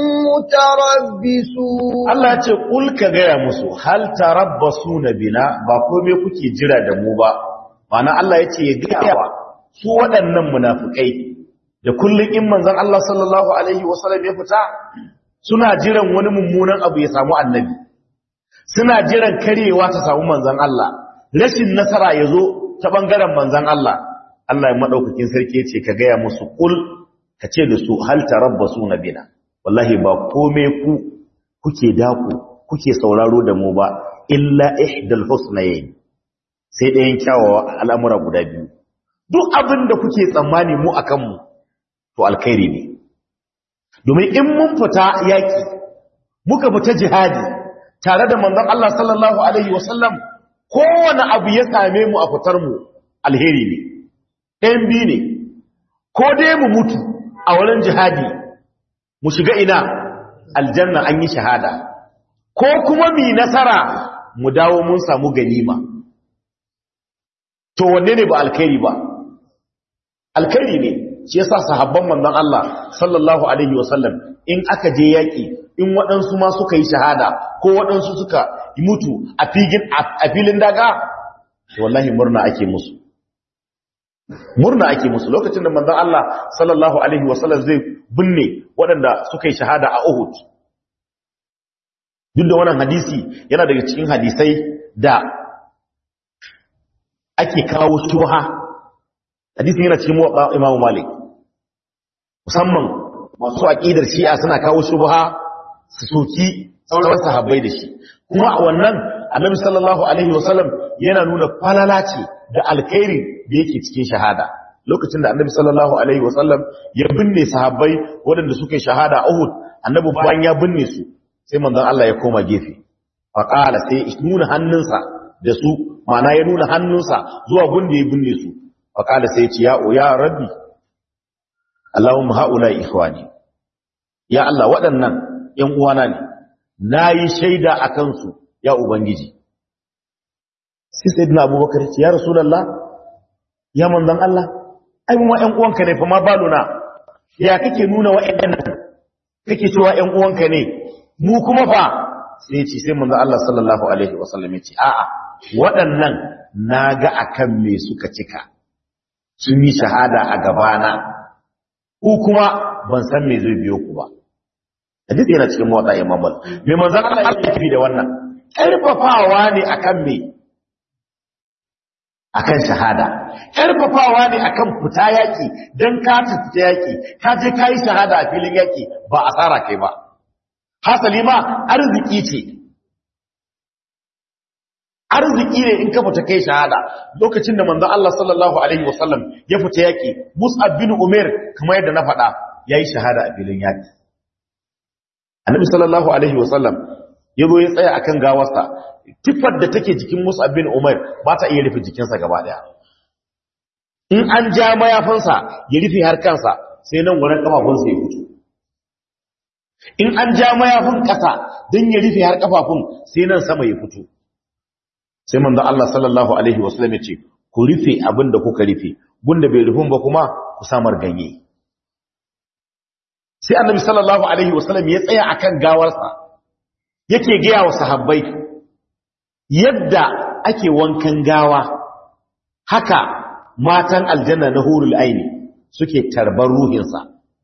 متربصون Allah ya ce kul ka gaya musu hal tarabbasuna bina ba komai kuke jira da mu ba ma'ana Allah ya ce ya gaya wa su waɗannan munafikai da kullun in manzon Allah sallallahu alaihi wasallam ya fita suna jiran wani mummunan abu ya samu annabi suna jiran karewa ta samu manzon Allah rashin nasara ya zo ta bangaren manzon Allah Allah ya madaukakin sarki ya ce ka gaya musu kul ka ce da su hal tarabbasuna bina wallahi ba komai ku kuke daku kuke sauraro da mu ba illa ihdal husnayn sai ɗayan kyawawa al'amura guda biyu duk abin da kuke tsammani mu akan mu to alkhairi ne domin in mun fita yaki muka fita jihadi tare da manzon Allah sallallahu alaihi wasallam kowane abu ya same mu a fitar mu alheri ne ɗayan biyu ne ko dai mu mutu a wurin jihadi mu shiga ina aljanna an yi shahada ko kuma mi nasara mu dawo mun samu ganima to wanne ne ba alkhairi ba alkhairi ne shi yasa sahabban manzon Allah sallallahu alaihi wasallam in aka je yaki in waɗansu ma suka yi shahada ko waɗansu suka mutu a figin a filin daga wallahi murna ake musu murna ake musu lokacin da manzon Allah sallallahu alaihi wasallam zai binne waɗanda suka yi shahada a Uhud duk da wannan hadisi yana daga cikin hadisai da ake kawo shubha hadisin yana cikin muwatta Imam Malik musamman masu aqidar Shi'a suna kawo shubha su soki sauran sahabbai da shi kuma a wannan Annabi sallallahu alaihi wasallam yana nuna falala ce da alkhairi da yake cikin shahada lokacin da Annabi sallallahu alaihi wasallam ya binne sahabbai waɗanda suka yi shahada a Uhud Annabi bayan ya binne su sai manzon Allah ya koma gefe faqala sai nuna hannunsa da su mana ya nuna hannunsa zuwa gunda ya binne su faqala sai ya ce ya ya rabbi Allahumma haula ikhwani ya Allah waɗannan ƴan uwana ne nayi shaida akan su ya ubangiji sai sayyidina Abubakar ce ya rasulullah ya manzon Allah ai mu ƴan uwanka ne fa ma baluna ya kake nuna wa'annan kake cewa ƴan uwanka ne mu kuma fa sai ce sai manzo Allah sallallahu alaihi wasallam ya ce a'a waɗannan na ga akan me suka cika sun yi shahada a gabana ko kuma ban san me zai biyo ku ba hadith yana cikin mawata imam mal me manzon Allah ya tafi da wannan karfafawa ne akan me akan shahada karfafawa ne akan fita yaki dan ka fita yaki ka je kai shahada a filin yaki ba asara kai ba hasali ma arziki ce arziki ne in ka fita kai shahada lokacin da manzon Allah sallallahu alaihi wasallam ya fita yaki Mus'ab bin Umair kamar yadda na faɗa yayi shahada a filin yaki Annabi sallallahu alaihi wasallam yazo ya tsaya akan gawarsa tifar da take jikin Mus'ab bin Umair ba ta iya rufe jikinsa gaba daya in an ja mayafinsa ya rufe har kansa sai nan wurin kafafunsa ya fito in an ja mayafin kasa don ya rufe har kafafun sai nan sama ya fito sai manzo Allah sallallahu alaihi wasallam ya ce ku rufe abin da kuka rufe gunda bai rufin ba kuma ku samar ganye sai annabi sallallahu alaihi wasallam ya tsaya akan gawarsa yake gaya wa sahabbai yadda ake wankan gawa haka matan aljanna na hurul aini suke tarbar ruhinsa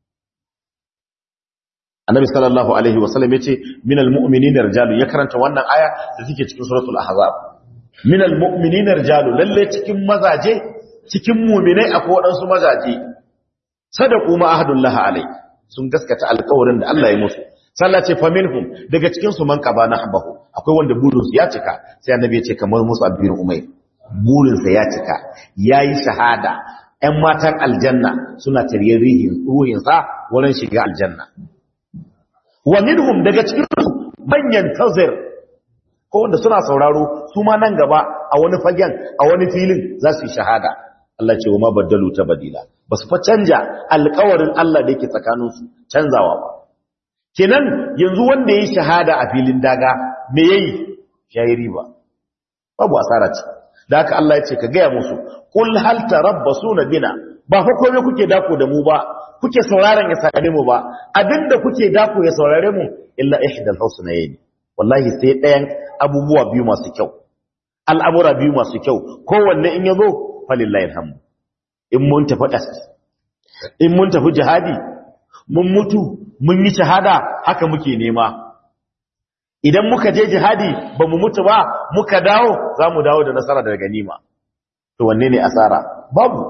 annabi sallallahu alaihi wasallam yace minal mu'minina rijalu ya karanta wannan aya da take cikin suratul ahzab minal mu'minina rijalu lalle cikin mazaje cikin mu'minai akwai wadansu mazaje sadaqu ma ahadullah alai sun gaskata alƙawarin da Allah ya musu sallah ce faminhum daga cikin su man qaba nahbahu akwai wanda burin su ya cika sai annabi ya ce kamar musu abin umayr burin sa ya cika yayi shahada ƴan matan aljanna suna tariyar rihin ruhin sa wurin shiga aljanna wa minhum daga cikin su manyan tazir ko wanda suna sauraro su ma nan gaba a wani fagen a wani filin za su yi shahada Allah ce wa ma baddalu tabdila basu fa canja alƙawarin Allah da yake tsakaninsu canzawa ba kenan yanzu wanda yayi shahada a filin daga me yayi yayi riba babu asara ce da haka Allah ya ce ka gaya musu kul hal tarabbasuna bina ba fa komai kuke dako da mu ba kuke sauraron ya sare mu ba abinda kuke dako ya saurare mu illa ihdal husnayn wallahi sai ɗayan abubuwa biyu masu kyau al'amura biyu masu kyau kowanne in yazo falillahi alhamdu in mun tafi das in mun tafi jihadi mun mutu mun yi shahada haka muke nema idan muka je jihadi ba mu mutu ba muka dawo za mu dawo da nasara da ganima to wanne ne asara babu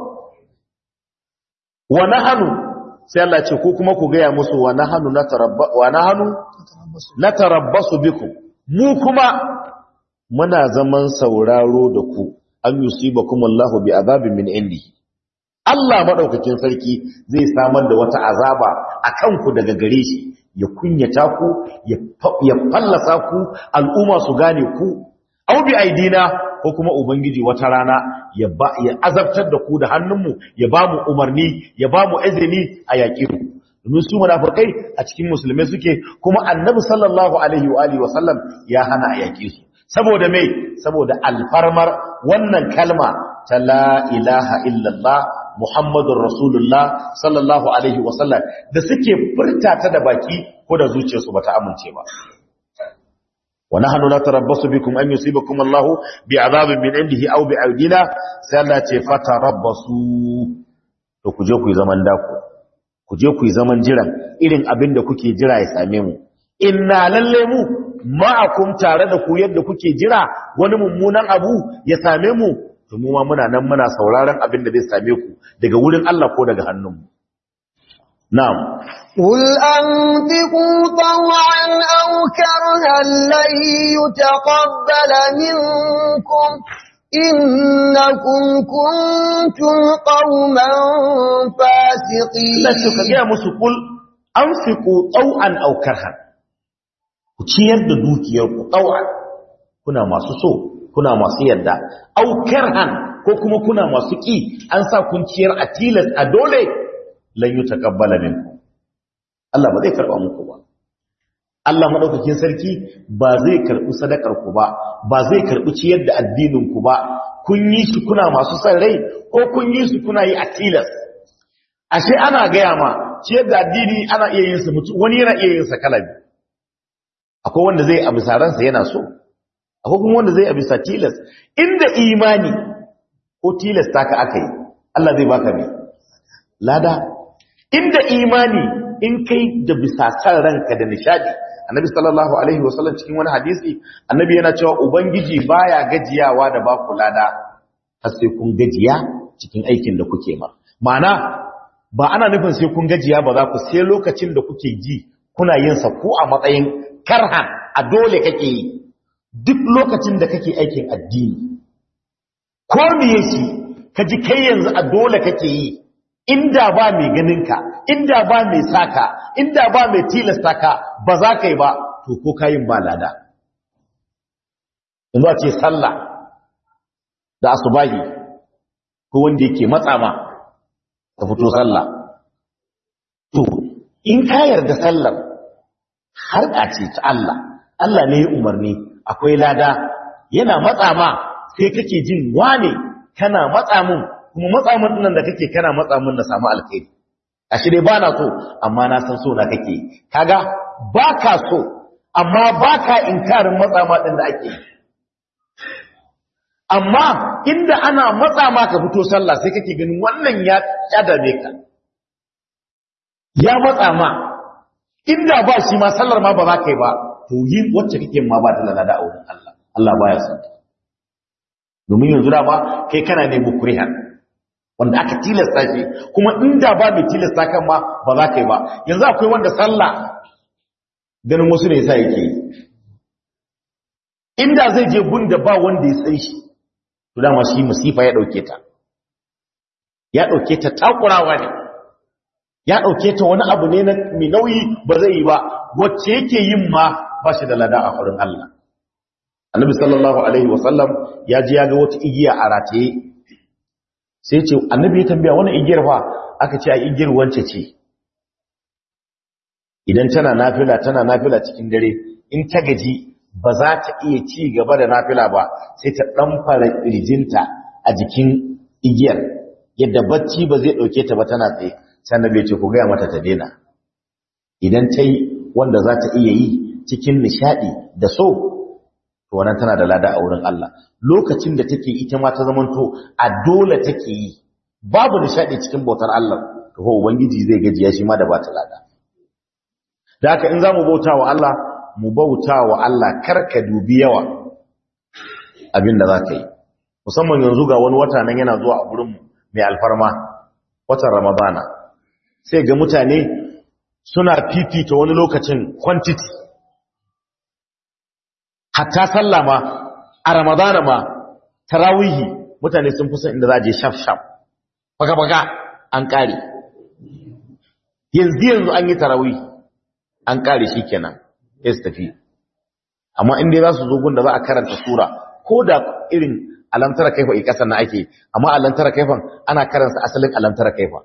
wa nahanu sai Allah ce ko kuma ku gaya musu wa nahanu natarabba wa nahanu natarabbasu bikum mu kuma muna zaman sauraro da ku an yusibakum Allahu bi azabin min indihi Allah madaukakin sarki zai samar da wata azaba akan ku daga gare shi ya kunyata ku ya fallasa ku al'umma su gane ku au bi aidina ko kuma ubangiji wata rana ya ba ya azabtar da ku da hannunmu ya ba mu umarni ya ba mu izini a yaƙi ku domin su munafikai a cikin musulmai suke kuma annabi sallallahu alaihi wa alihi wasallam ya hana a yaƙi su saboda mai saboda alfarmar wannan kalma ta la ilaha illallah muhammadun rasulullah sallallahu alaihi wasallam da suke furta ta da baki ko da zuciyarsu bata amince ba wa nahnu natarabbasu bikum an yusibakum Allah bi'adabin min indihi aw bi'aydina sai Allah ce fatarabbasu to ku je ku yi zaman dako ku je ku yi zaman jiran irin abin da kuke jira ya same mu inna lalle mu ma'akum tare da ku yadda kuke jira wani mummunan abu ya same mu to mu ma muna nan muna sauraron abin da zai same ku daga wurin Allah ko daga hannunmu na'am قل أنفقوا طوعا أو كرها لن يتقبل منكم إنكم كنتم قوما فاسقين Allah ce ka gaya musu kul anfiqu taw'an aw karhan ku ciyar da dukiyar ku taw'an kuna masu so kuna masu yadda aw karhan ko kuma kuna masu ki an sa kun ciyar a tilas a dole lan yutaqabbala minkum Allah ba zai karba muku ba Allah madaukakin sarki ba zai karbi sadakar ku ba ba zai karbi ciyar da addinin ku ba kun yi shi kuna masu san rai ko kun yi shi kuna yi a tilas ashe ana gaya ma ciyar da addini ana iya yin sa mutu wani yana iya yin sa kalabi akwai wanda zai abu saransa yana so akwai kuma wanda zai a bisa tilas inda imani ko tilasta ka aka yi Allah zai baka mai lada inda imani in kai da bisa san ranka da nishadi annabi sallallahu alaihi wasallam cikin wani hadisi annabi yana cewa ubangiji baya gajiyawa da baku lada har sai kun gajiya cikin aikin da kuke ma ma'ana ba ana nufin sai kun gajiya ba za ku sai lokacin da kuke ji kuna yin sa ko a matsayin karhan a dole kake yi duk lokacin da kake aikin addini ko me yake ka ji kai yanzu a dole kake yi inda ba mai ganinka inda ba mai saka inda ba mai tilasta ka ba za ka yi ba to ko kayin ba lada yanzu a ce sallah da asubahi ko wanda yake matsa ma ka fito sallah to in ka yarda sallar har ce ta Allah Allah ne ya umarni akwai lada yana matsa ma sai kake jin wane kana matsa mun kuma matsa mun nan da kake kana matsa mun na samu alkhairi ashe dai bana so amma na san so na kake kaga baka so amma baka inkarin matsa ma din da ake amma inda ana matsa ma ka fito sallah sai kake ganin wannan ya kadame ka ya matsa ma inda ba shi ma sallar ma ba za ka yi ba to yin wacce kake ma ba da lalada a wurin Allah Allah baya son ta domin yanzu da ba kai kana ne mukrihan wanda aka tilasta shi kuma inda ba mai tilasta kan ma ba za ka yi ba yanzu akwai wanda sallah ganin wasu ne yasa yake yi inda zai je gunda ba wanda ya san shi to dama shi musifa ya dauke ta ya dauke ta takurawa ne ya dauke ta wani abu ne na mai nauyi ba zai yi ba wacce yake yin ma ba shi da lada a wurin Allah annabi sallallahu alaihi wasallam ya ji ya ga wata igiya a rataye sai ce annabi ya tambaya wannan igiyar fa aka ce a igiyar wance ce idan tana nafila tana nafila cikin dare in ta gaji ba za ta iya ci gaba da nafila ba sai ta dan fara kirjinta a jikin igiyar yadda bacci ba zai dauke ta ba tana tsaye sai annabi ya ce ku ga mata ta daina idan ta yi wanda za ta iya yi cikin nishadi da so to wannan tana da lada a wurin Allah lokacin da take ita ma ta zamanto a dole take yi babu nishadi cikin bautar Allah to ko ubangiji zai gajiya shi ma da bata lada da haka in zamu bauta wa Allah mu bauta wa Allah karka dubi yawa abinda zaka yi musamman yanzu ga wani wata nan yana zuwa a gurin mu mai alfarma watan Ramadana sai ga mutane suna fifita wani lokacin quantity hatta sallah ma a ramadana ma tarawihi mutane sun fi son inda za a je shaf shaf baka baka an kare yanzu yanzu an yi tarawihi an kare shi kenan ya su tafi amma inda za su zo gun da za a karanta sura ko da irin alamtara kaifa i kasar na ake amma alamtara kaifan ana karanta asalin alamtara kaifa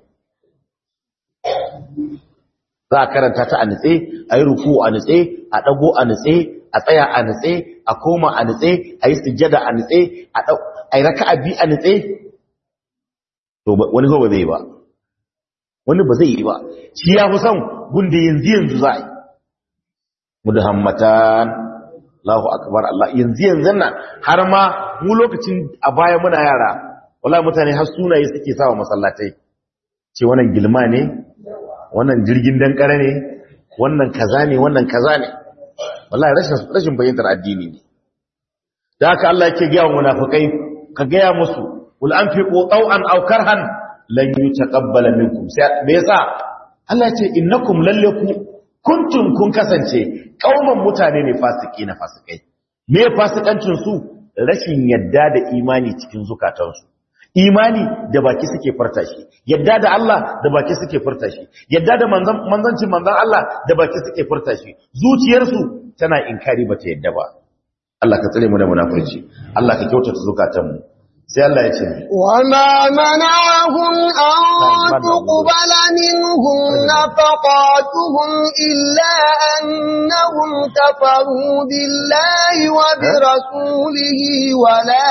za a karanta ta a nitse a yi ruku a nitse a ɗago a nitse a tsaya a nitse a koma a nitse a yi sujjada a nitse a yi raka a bi a nitse to wani ba zai yi ba wani ba zai yi ba shi ya fi son gunda yanzu yanzu za a yi mudahammatan Allahu akbar Allah yanzu yanzu nan har ma mu lokacin a baya muna yara wallahi mutane har sunaye suke sawa masallatai ce wannan gilma ne wannan jirgin dankare ne wannan kaza ne wannan kaza ne wallahi rashin rashin bayyantar addini ne da haka Allah yake ga munafikai ka gaya musu ul anfiqu taw'an aw karhan lan yutaqabbala minkum sai me yasa Allah ce innakum lallaku kuntum kun kasance kauman mutane ne fasiki na fasikai me fasikancin su rashin yadda da imani cikin zukatansu imani da baki suke furta shi yadda da Allah da baki suke furta shi yadda da manzancin manzan Allah da baki suke furta shi zuciyarsu tana inkari bata yadda ba Allah ka tsare mu da munafurci Allah ka kyautata zukatanmu sai Allah ya ce وما منعهم أن تقبل منهم نفقاتهم إلا أنهم كفروا بالله وبرسوله ولا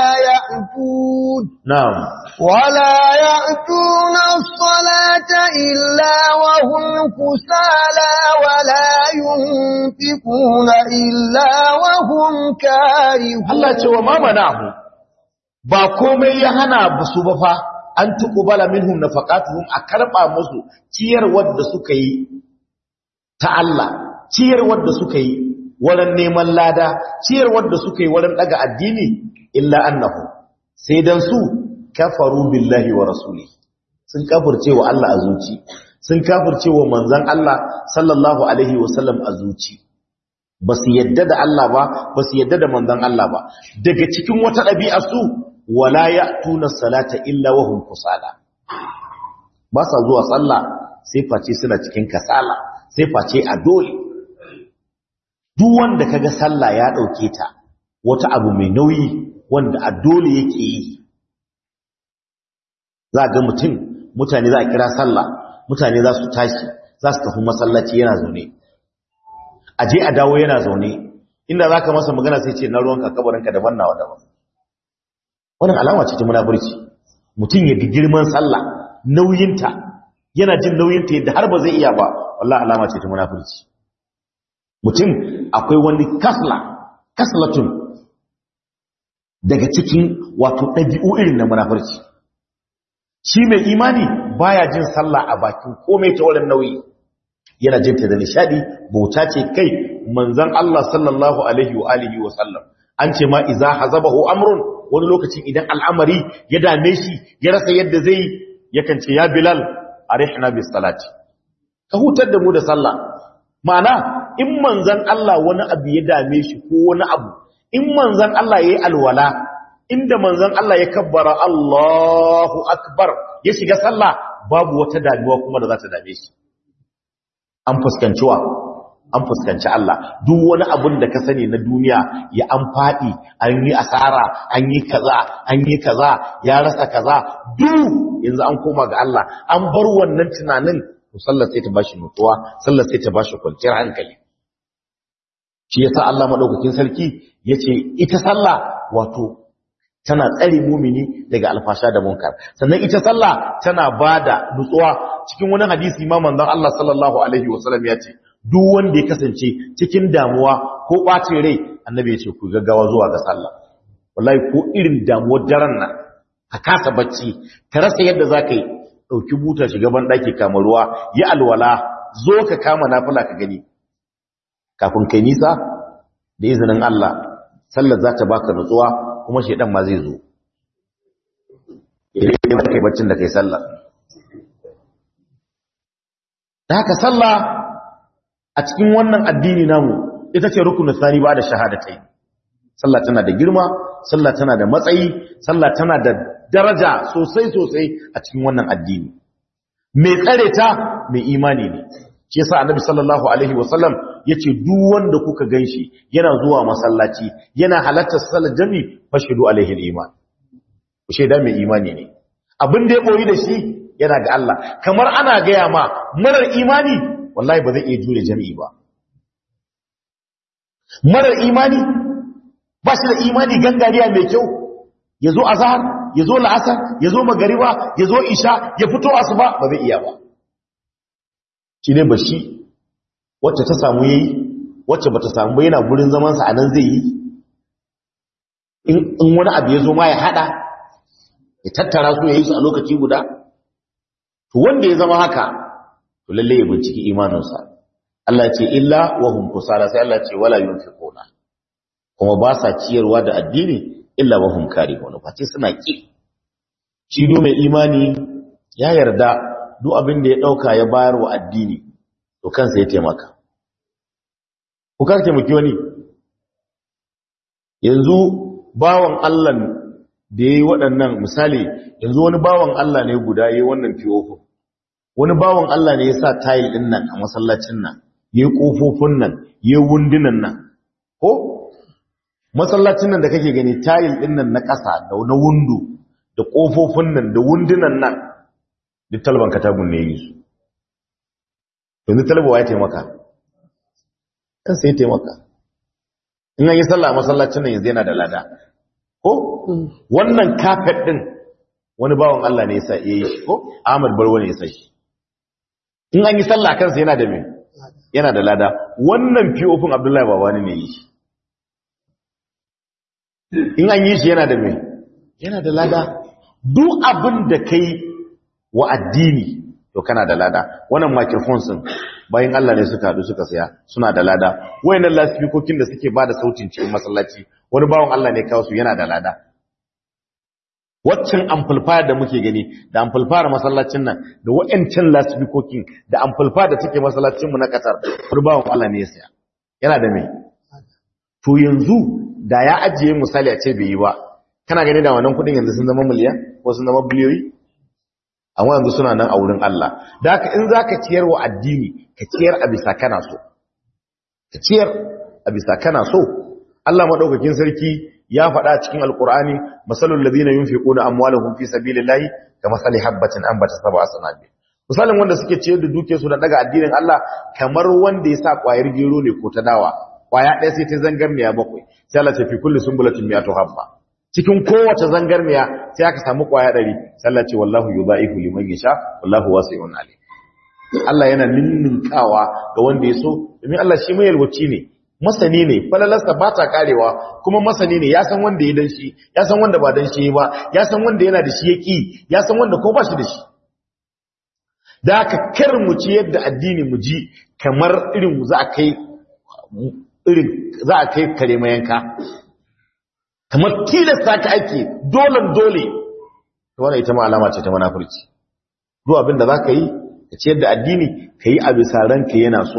يأتون na'am ولا يأتون الصلاة إلا وهم كسالى ولا ينفقون إلا وهم كارهون Allah ce wa ma manahu ba komai ya hana su ba fa an tuqbala minhum nafaqatuhum a karba musu ciyarwar da suka yi ta Allah ciyarwar da suka yi wurin neman lada ciyarwar da suka yi wurin daga addini illa annahu sai dan su kafaru billahi wa rasuli sun kafirce wa Allah a zuci sun kafirce wa manzon Allah sallallahu alaihi wasallam a zuci ba su yadda da Allah ba ba su yadda da manzon Allah ba daga cikin wata ɗabi'a su wala ya'tuna salata illa wa hum kusala ba sa zuwa sallah sai face suna cikin kasala sai face a dole duk wanda kaga sallah ya dauke ta wata abu mai nauyi wanda a dole yake yi za ga mutum mutane za a kira sallah mutane za su tashi za su tafi masallaci yana zaune a je a dawo yana zaune inda za ka masa magana sai ce na ruwanka kabarinka daban nawa daban wannan alama ce ta munafurci mutum ya ga girman sallah nauyinta yana jin nauyinta yadda har ba zai iya ba wallahi alama ce ta munafurci mutum akwai wani kasla kaslatun daga cikin wato ɗabi'u irin na munafurci shi mai imani baya jin sallah a bakin komai ta wurin nauyi yana jin ta da nishadi bauta ce kai manzon Allah sallallahu alaihi wa alihi wa sallam an ce ma iza hazabahu amrun wani lokacin idan al'amari ya dame shi ya rasa yadda zai yakan ce ya bilal arihna bis salati ka hutar da mu da sallah ma'ana in manzon Allah wani abu ya dame shi ko wani abu in manzon Allah yayi alwala inda manzon Allah ya kabbara Allahu akbar ya shiga sallah babu wata damuwa kuma da za ta dame shi an fuskanci wa an fuskanci Allah duk wani abun da ka sani na duniya ya an faɗi an yi asara an yi kaza an yi kaza ya rasa kaza duk yanzu an koma ga Allah an bar wannan tunanin to sallar sai ta bashi nutsuwa sallar sai ta bashi kwanciyar hankali shi yasa Allah madaukakin sarki yace ita sallah wato tana tsare mumini daga alfasha da munkar sannan ita sallah tana bada nutsuwa cikin wani hadisi ma manzon Allah sallallahu alaihi wasallam ya ce duk wanda ya kasance cikin damuwa ko bacin rai annabi ya ce ku gaggawa zuwa ga sallah wallahi ko irin damuwar daren nan ka kasa bacci ka rasa yadda zaka yi dauki buta shiga ban daki kama ruwa yi alwala zo ka kama nafila ka gani kafin kai nisa da izinin Allah sallar za ta baka nutsuwa kuma shedan ma zai zo idan kai baccin da kai sallah da haka sallah a cikin wannan addini namu ita ce rukunin sani ba da shahadatai sallah tana da girma sallah tana da matsayi sallah tana da daraja sosai sosai a cikin wannan addini mai tsare ta mai imani ne shi yasa annabi sallallahu alaihi wasallam yace duk wanda kuka ganshi yana zuwa masallaci yana halartar salat jami fashidu alaihi aliman ku sheda mai imani ne abin da ya boyi da shi yana ga Allah kamar ana gaya ma marar imani wallahi ba zai iya jure jami'i ba marar imani ba shi da imani gangariya mai kyau ya zo azhar ya zo la'asar ya zo magariba ya zo isha ya fito asuba ba zai iya ba shi ne ba shi wacce ta samu yayi wacce bata samu ba yana gurin zamansa a nan zai yi in wani abu ya zo ma ya hada ya tattara su ya yi su a lokaci guda to wanda ya zama haka to lalle ya binciki imaninsa Allah ce illa wa hum kusala sai Allah ce wala yunfiquna kuma ba sa ciyarwa da addini illa wa hum karihun fa ce suna ki shi do mai imani ya yarda duk abin da ya dauka ya bayar wa addini to kansa ya taimaka ku karke muki wani yanzu bawan Allah da yayi waɗannan misali yanzu wani bawan Allah ne guda yayi wannan fiyofo wani bawan Allah ne ya sa tile din nan a masallacin nan yayi kofofin nan yayi wundunan nan ko masallacin nan da kake gani tile din nan na ƙasa da na wundu da kofofin nan da wundunan nan duk talban katagun ne yi su yanzu talaba ya taimaka kan sai taimaka in an yi sallah a masallacin nan yanzu yana da lada ko wannan kafet din wani bawan Allah ne ya sa yayi shi ko Ahmad Barwa ne ya sa shi in an yi sallah kansa yana da me yana da lada wannan fiofin abdullahi babani ne yi in an yi shi yana da me yana da lada duk abin da kai wa addini to kana da lada wannan microphones din bayan Allah ne suka hadu suka saya suna da lada wayannan lasfikokin da suke bada sautin cikin masallaci wani bawon Allah ne kawo su yana da lada waccan amplifier da muke gani da amplifier masallacin nan da wayancan lasfikokin da amplifier da take masallacin mu na Qatar wani bawon Allah ne ya saya yana da me to yanzu da ya ajiye misali a ce bai yi ba kana gani da wannan kudin yanzu sun zama miliyan ko sun zama biliyoyi amma yanzu suna nan a wurin Allah da haka in zaka ciyar wa addini ka ciyar a bisa kana so ka ciyar a bisa kana so Allah madaukakin sarki ya faɗa cikin alqur'ani masalul ladina yunfiquna amwalahum fi sabilillahi kamathali habatin anbatat sab'a sanabil misalin wanda suke ciyar da duke su da daga addinin Allah kamar wanda ya sa kwayar gero ne ko ta dawa kwaya ɗaya sai ta zangarniya bakwai sai Allah ta fi kulli sumbulatin mi'atu habba cikin kowace zangarniya sai aka samu kwaya ɗari sallah ce wallahu yudha'ifu liman yasha wallahu wasi'un alim Allah yana ninninkawa ga wanda ya so domin Allah shi mai yalwaci ne masani ne falalarsa ba ta karewa kuma masani ne ya san wanda ya dan shi ya san wanda ba dan shi ba ya san wanda yana da shi ya ki ya san wanda ko ba shi da shi da aka kar mu ci yadda addini mu ji kamar irin za a kai irin za a kai kare mayanka kamar tilasta ka ake dolan dole wannan ita ma alama ce ta munafurci duk abin da zaka yi ka ciyar da addini ka yi a bisa ranka yana so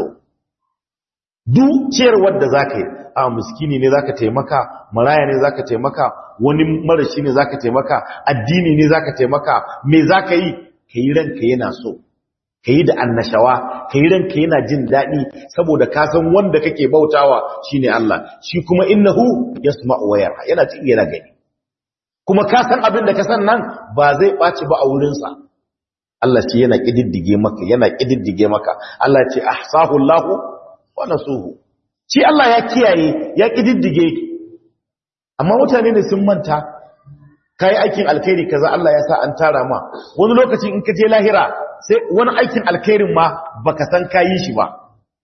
duk ciyarwar da zaka yi a miskini ne zaka taimaka maraya ne zaka taimaka wani marashi ne zaka taimaka addini ne zaka taimaka me zaka yi ka yi ranka yana so ka yi da annashawa ka yi ranka yana jin daɗi saboda ka san wanda kake bautawa shine Allah shi kuma innahu yasma'u wa yara yana ci yana gani kuma ka san abin da ka san nan ba zai ɓaci ba a wurinsa Allah ce yana ƙididdige maka yana ƙididdige maka Allah ce ahsahu Allahu wa nasuhu shi Allah ya kiyaye ya ƙididdige amma mutane ne sun manta kai aikin alkhairi kaza Allah ya sa an tara ma wani lokaci in ka je lahira sai wani aikin alkhairin ma baka san kayi shi ba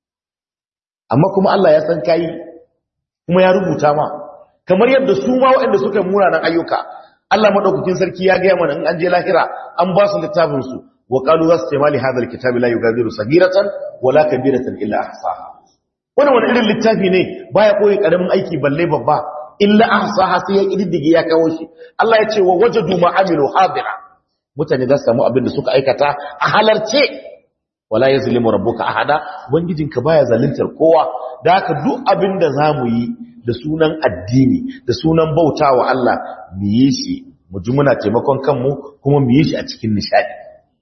amma kuma Allah ya san kayi kuma ya rubuta ma kamar yadda su ma waɗanda suka yi munanan ayyuka Allah madaukakin sarki ya gaya mana in an je lahira an ba su littafin su wa qalu zastamali hadha alkitabi la yughadiru sagiratan wala kabiratan illa ahsaha wannan wani irin littafi ne baya koyi karamin aiki balle babba illa ahsaha sai ya kididdige ya kawo shi Allah ya ce wa wajadu ma amilu hadira mutane za su samu abin da suka aikata a halarce wala yazlimu rabbuka ahada ubangijinka baya zaluntar kowa da haka duk abin da zamu yi da sunan addini da sunan bautawa Allah mu yi shi mu ji muna taimakon kanmu kuma mu yi shi a cikin nishadi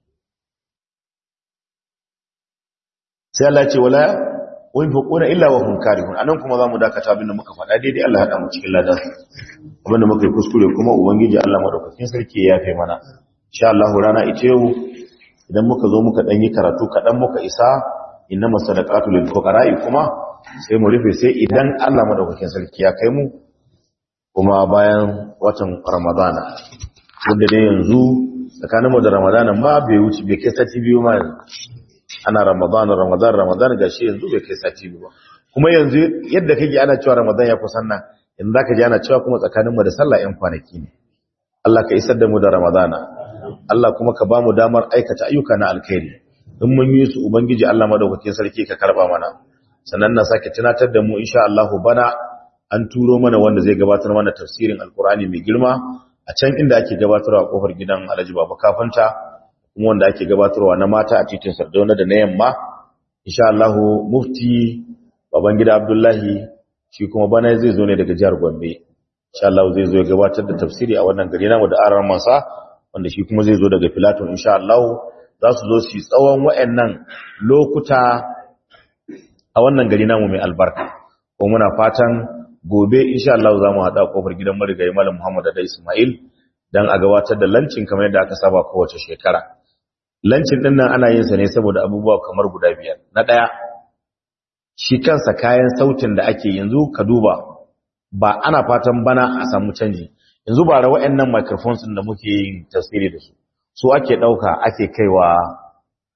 sai Allah ya ce wala wa yunfiquna illa wa hum karihun anan kuma zamu dakata abin da muka faɗa daidai Allah ya hada mu cikin ladan abin da muka yi kuskure kuma ubangiji Allah madaukakin sarki ya yafe mana insha Allah rana ita yau idan muka zo muka dan yi karatu kadan muka isa innama sadaqatu lil fuqara'i kuma sai mu rufe sai idan Allah madaukakin sarki ya kai mu kuma bayan watan Ramadana wanda dai yanzu tsakaninmu da Ramadana ma bai wuce bai kai sati biyu ma ana Ramadana Ramadan Ramadan gashi yanzu bai kai sati biyu ba kuma yanzu yadda kake ana cewa Ramadan ya kusan nan yanzu zaka ji ana cewa kuma tsakaninmu da sallah yan kwanaki ne Allah ka isar da mu da Ramadana Allah kuma ka ba mu damar aikata ayyuka na alkhairi in mun yi su ubangiji Allah madaukakin sarki ka karba mana sannan na sake tunatar da mu insha Allah bana an turo mana wanda zai gabatar mana tafsirin alkurani mai girma a can inda ake gabatarwa a kofar gidan Alhaji Baba Kafanta kuma wanda ake gabatarwa na mata a titin Sardauna da na yamma insha Allah mufti baban gida Abdullahi shi kuma bana zai zo ne daga jihar Gombe insha Allah zai zo ya gabatar da tafsiri a wannan gari namu da aran masa wanda shi kuma zai zo daga Filato insha Allah za su zo su tsawon wayannan lokuta a wannan gari namu mai albarka ko muna fatan gobe insha Allah za mu haɗa kofar gidan marigayi Malam Muhammad da Ismail dan a gabatar da lancin kamar yadda aka saba kowace shekara lancin din nan ana yin sa ne saboda abubuwa kamar guda biyar na ɗaya shi kansa kayan sautin da ake yanzu ka duba ba ana fatan bana a samu canji yanzu ba ra waɗannan microphones da muke yin tasiri da su su ake ɗauka ake kaiwa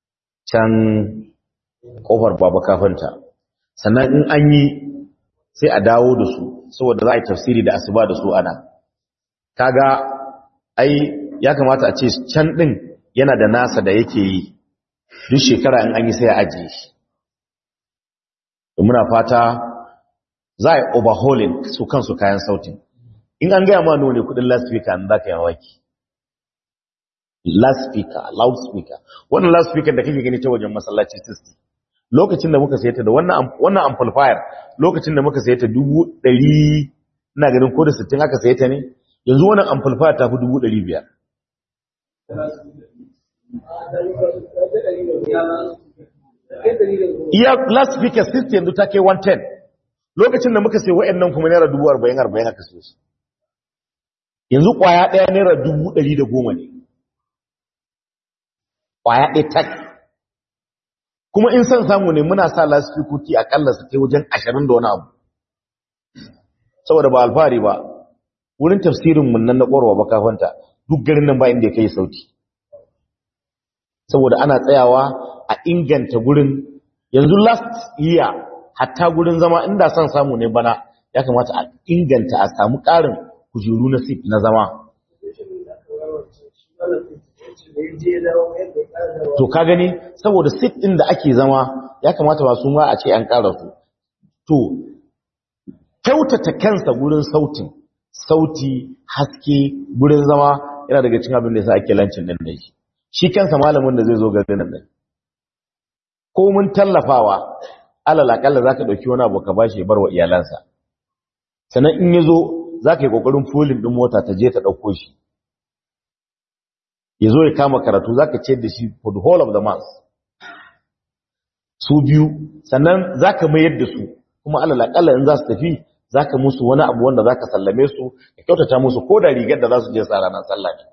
can kofar baba kafinta sannan in an yi sai a dawo da su saboda za a yi tafsiri da asuba da su ana kaga ai ya kamata a ce can din yana da nasa da yake yi duk shekara in an yi sai a ajiye shi muna fata za a yi overhauling su kansu kayan sautin in an gaya ma ne kudin loudspeaker an za ka yi waki loudspeaker loudspeaker wannan loudspeaker da kake gani ta wajen masallaci 60 lokacin da muka sayata da wannan amplifier lokacin da muka sayata dubu ɗari ina ganin ko da 60 aka sayata ne yanzu wannan amplifier ta fi dubu ɗari biyar iya loudspeaker 60 yanzu ta kai 110 lokacin da muka sai wa'annan kuma naira dubu arba'in arba'in aka siyo su yanzu kwaya ɗaya naira dubu ɗari da goma ne kwaya ɗaya tak kuma in son samu ne muna sa lasfikuti akalla su kai wajen ashirin da wani abu saboda ba alfahari ba wurin tafsirin mun nan na ƙwarwa ba kafanta duk garin nan ba inda ya kai sauti saboda ana tsayawa a inganta gurin yanzu last year hatta gurin zama inda son samu ne bana ya kamata a inganta a samu ƙarin kujeru na sif na zama to ka gani saboda sif ɗin da ake zama ya kamata ba su ma a ce an ƙara su to kyautata kansa gurin sautin sauti haske gurin zama yana daga cikin abin da yasa ake lancin din da shi shi kansa malamin da zai zo garin nan ko mun tallafawa alal akalla zaka dauki wani abu ka bashi ya bar wa iyalansa sannan in yazo zaka yi kokarin fulin din mota ta je ta dauko shi yazo ya kama karatu zaka ce da shi for the whole of the month su biyu sannan zaka mayar da su kuma alal akalla in za su tafi zaka musu wani abu wanda zaka sallame su ka kyautata musu ko da rigar da za su je sa ranar sallah ne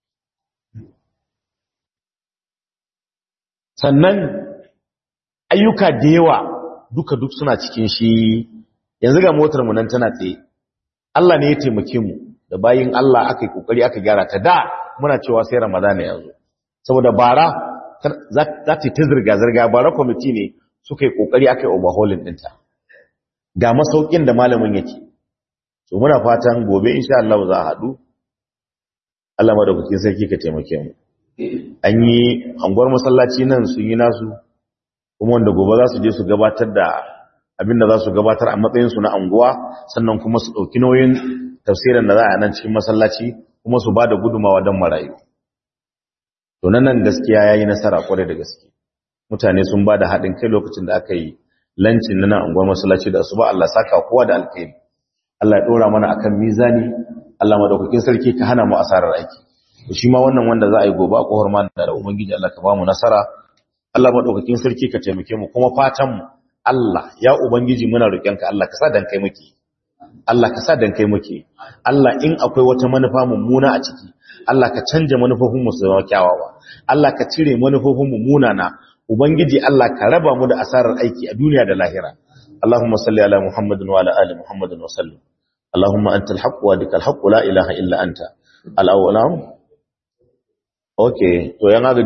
sannan ayyuka da yawa duka duk suna cikin shi yanzu ga motar mu nan tana tsaye Allah ne ya taimake mu da bayin Allah aka yi kokari aka gyara ta da muna cewa sai Ramadana yanzu saboda bara za ta ta zirga zirga bara committee ne suka yi kokari aka yi overhauling dinta ga masaukin da malamin yake so muna fatan gobe insha Allah za a haɗu Allah madaukakin sarki ka taimake mu an yi anguwar masallaci nan sun yi nasu kuma wanda gobe za su je su gabatar da abinda za su gabatar a matsayinsu na anguwa sannan kuma su ɗauki nauyin tafsirin da za a nan cikin masallaci kuma su ba da gudumawa don marayu to nan gaskiya ya yi nasara kwarai da gaske mutane sun ba da haɗin kai lokacin da aka yi lancin na nan anguwar masallaci da su ba Allah saka kowa da alkhairi Allah ya ɗora mana akan mizani Allah madaukakin sarki ka hana mu asarar aiki to shi ma wannan wanda za a yi gobe a kohar ma da ubangiji Allah ka ba mu nasara Allah madaukakin sarki ka taimake mu kuma fatan mu Allah ya ubangiji muna roƙonka Allah ka sa dan kai muke Allah ka sa dan kai muke Allah in akwai wata manufa mummuna a ciki Allah ka canja manufofin mu su zama kyawawa Allah ka cire manufofin mu munana ubangiji Allah ka raba mu da asarar aiki a duniya da lahira Allahumma salli ala Muhammadin wa ala ali Muhammadin wa sallim Allahumma antal haqq wa dikal haqq la ilaha illa anta al-awwal okay to yan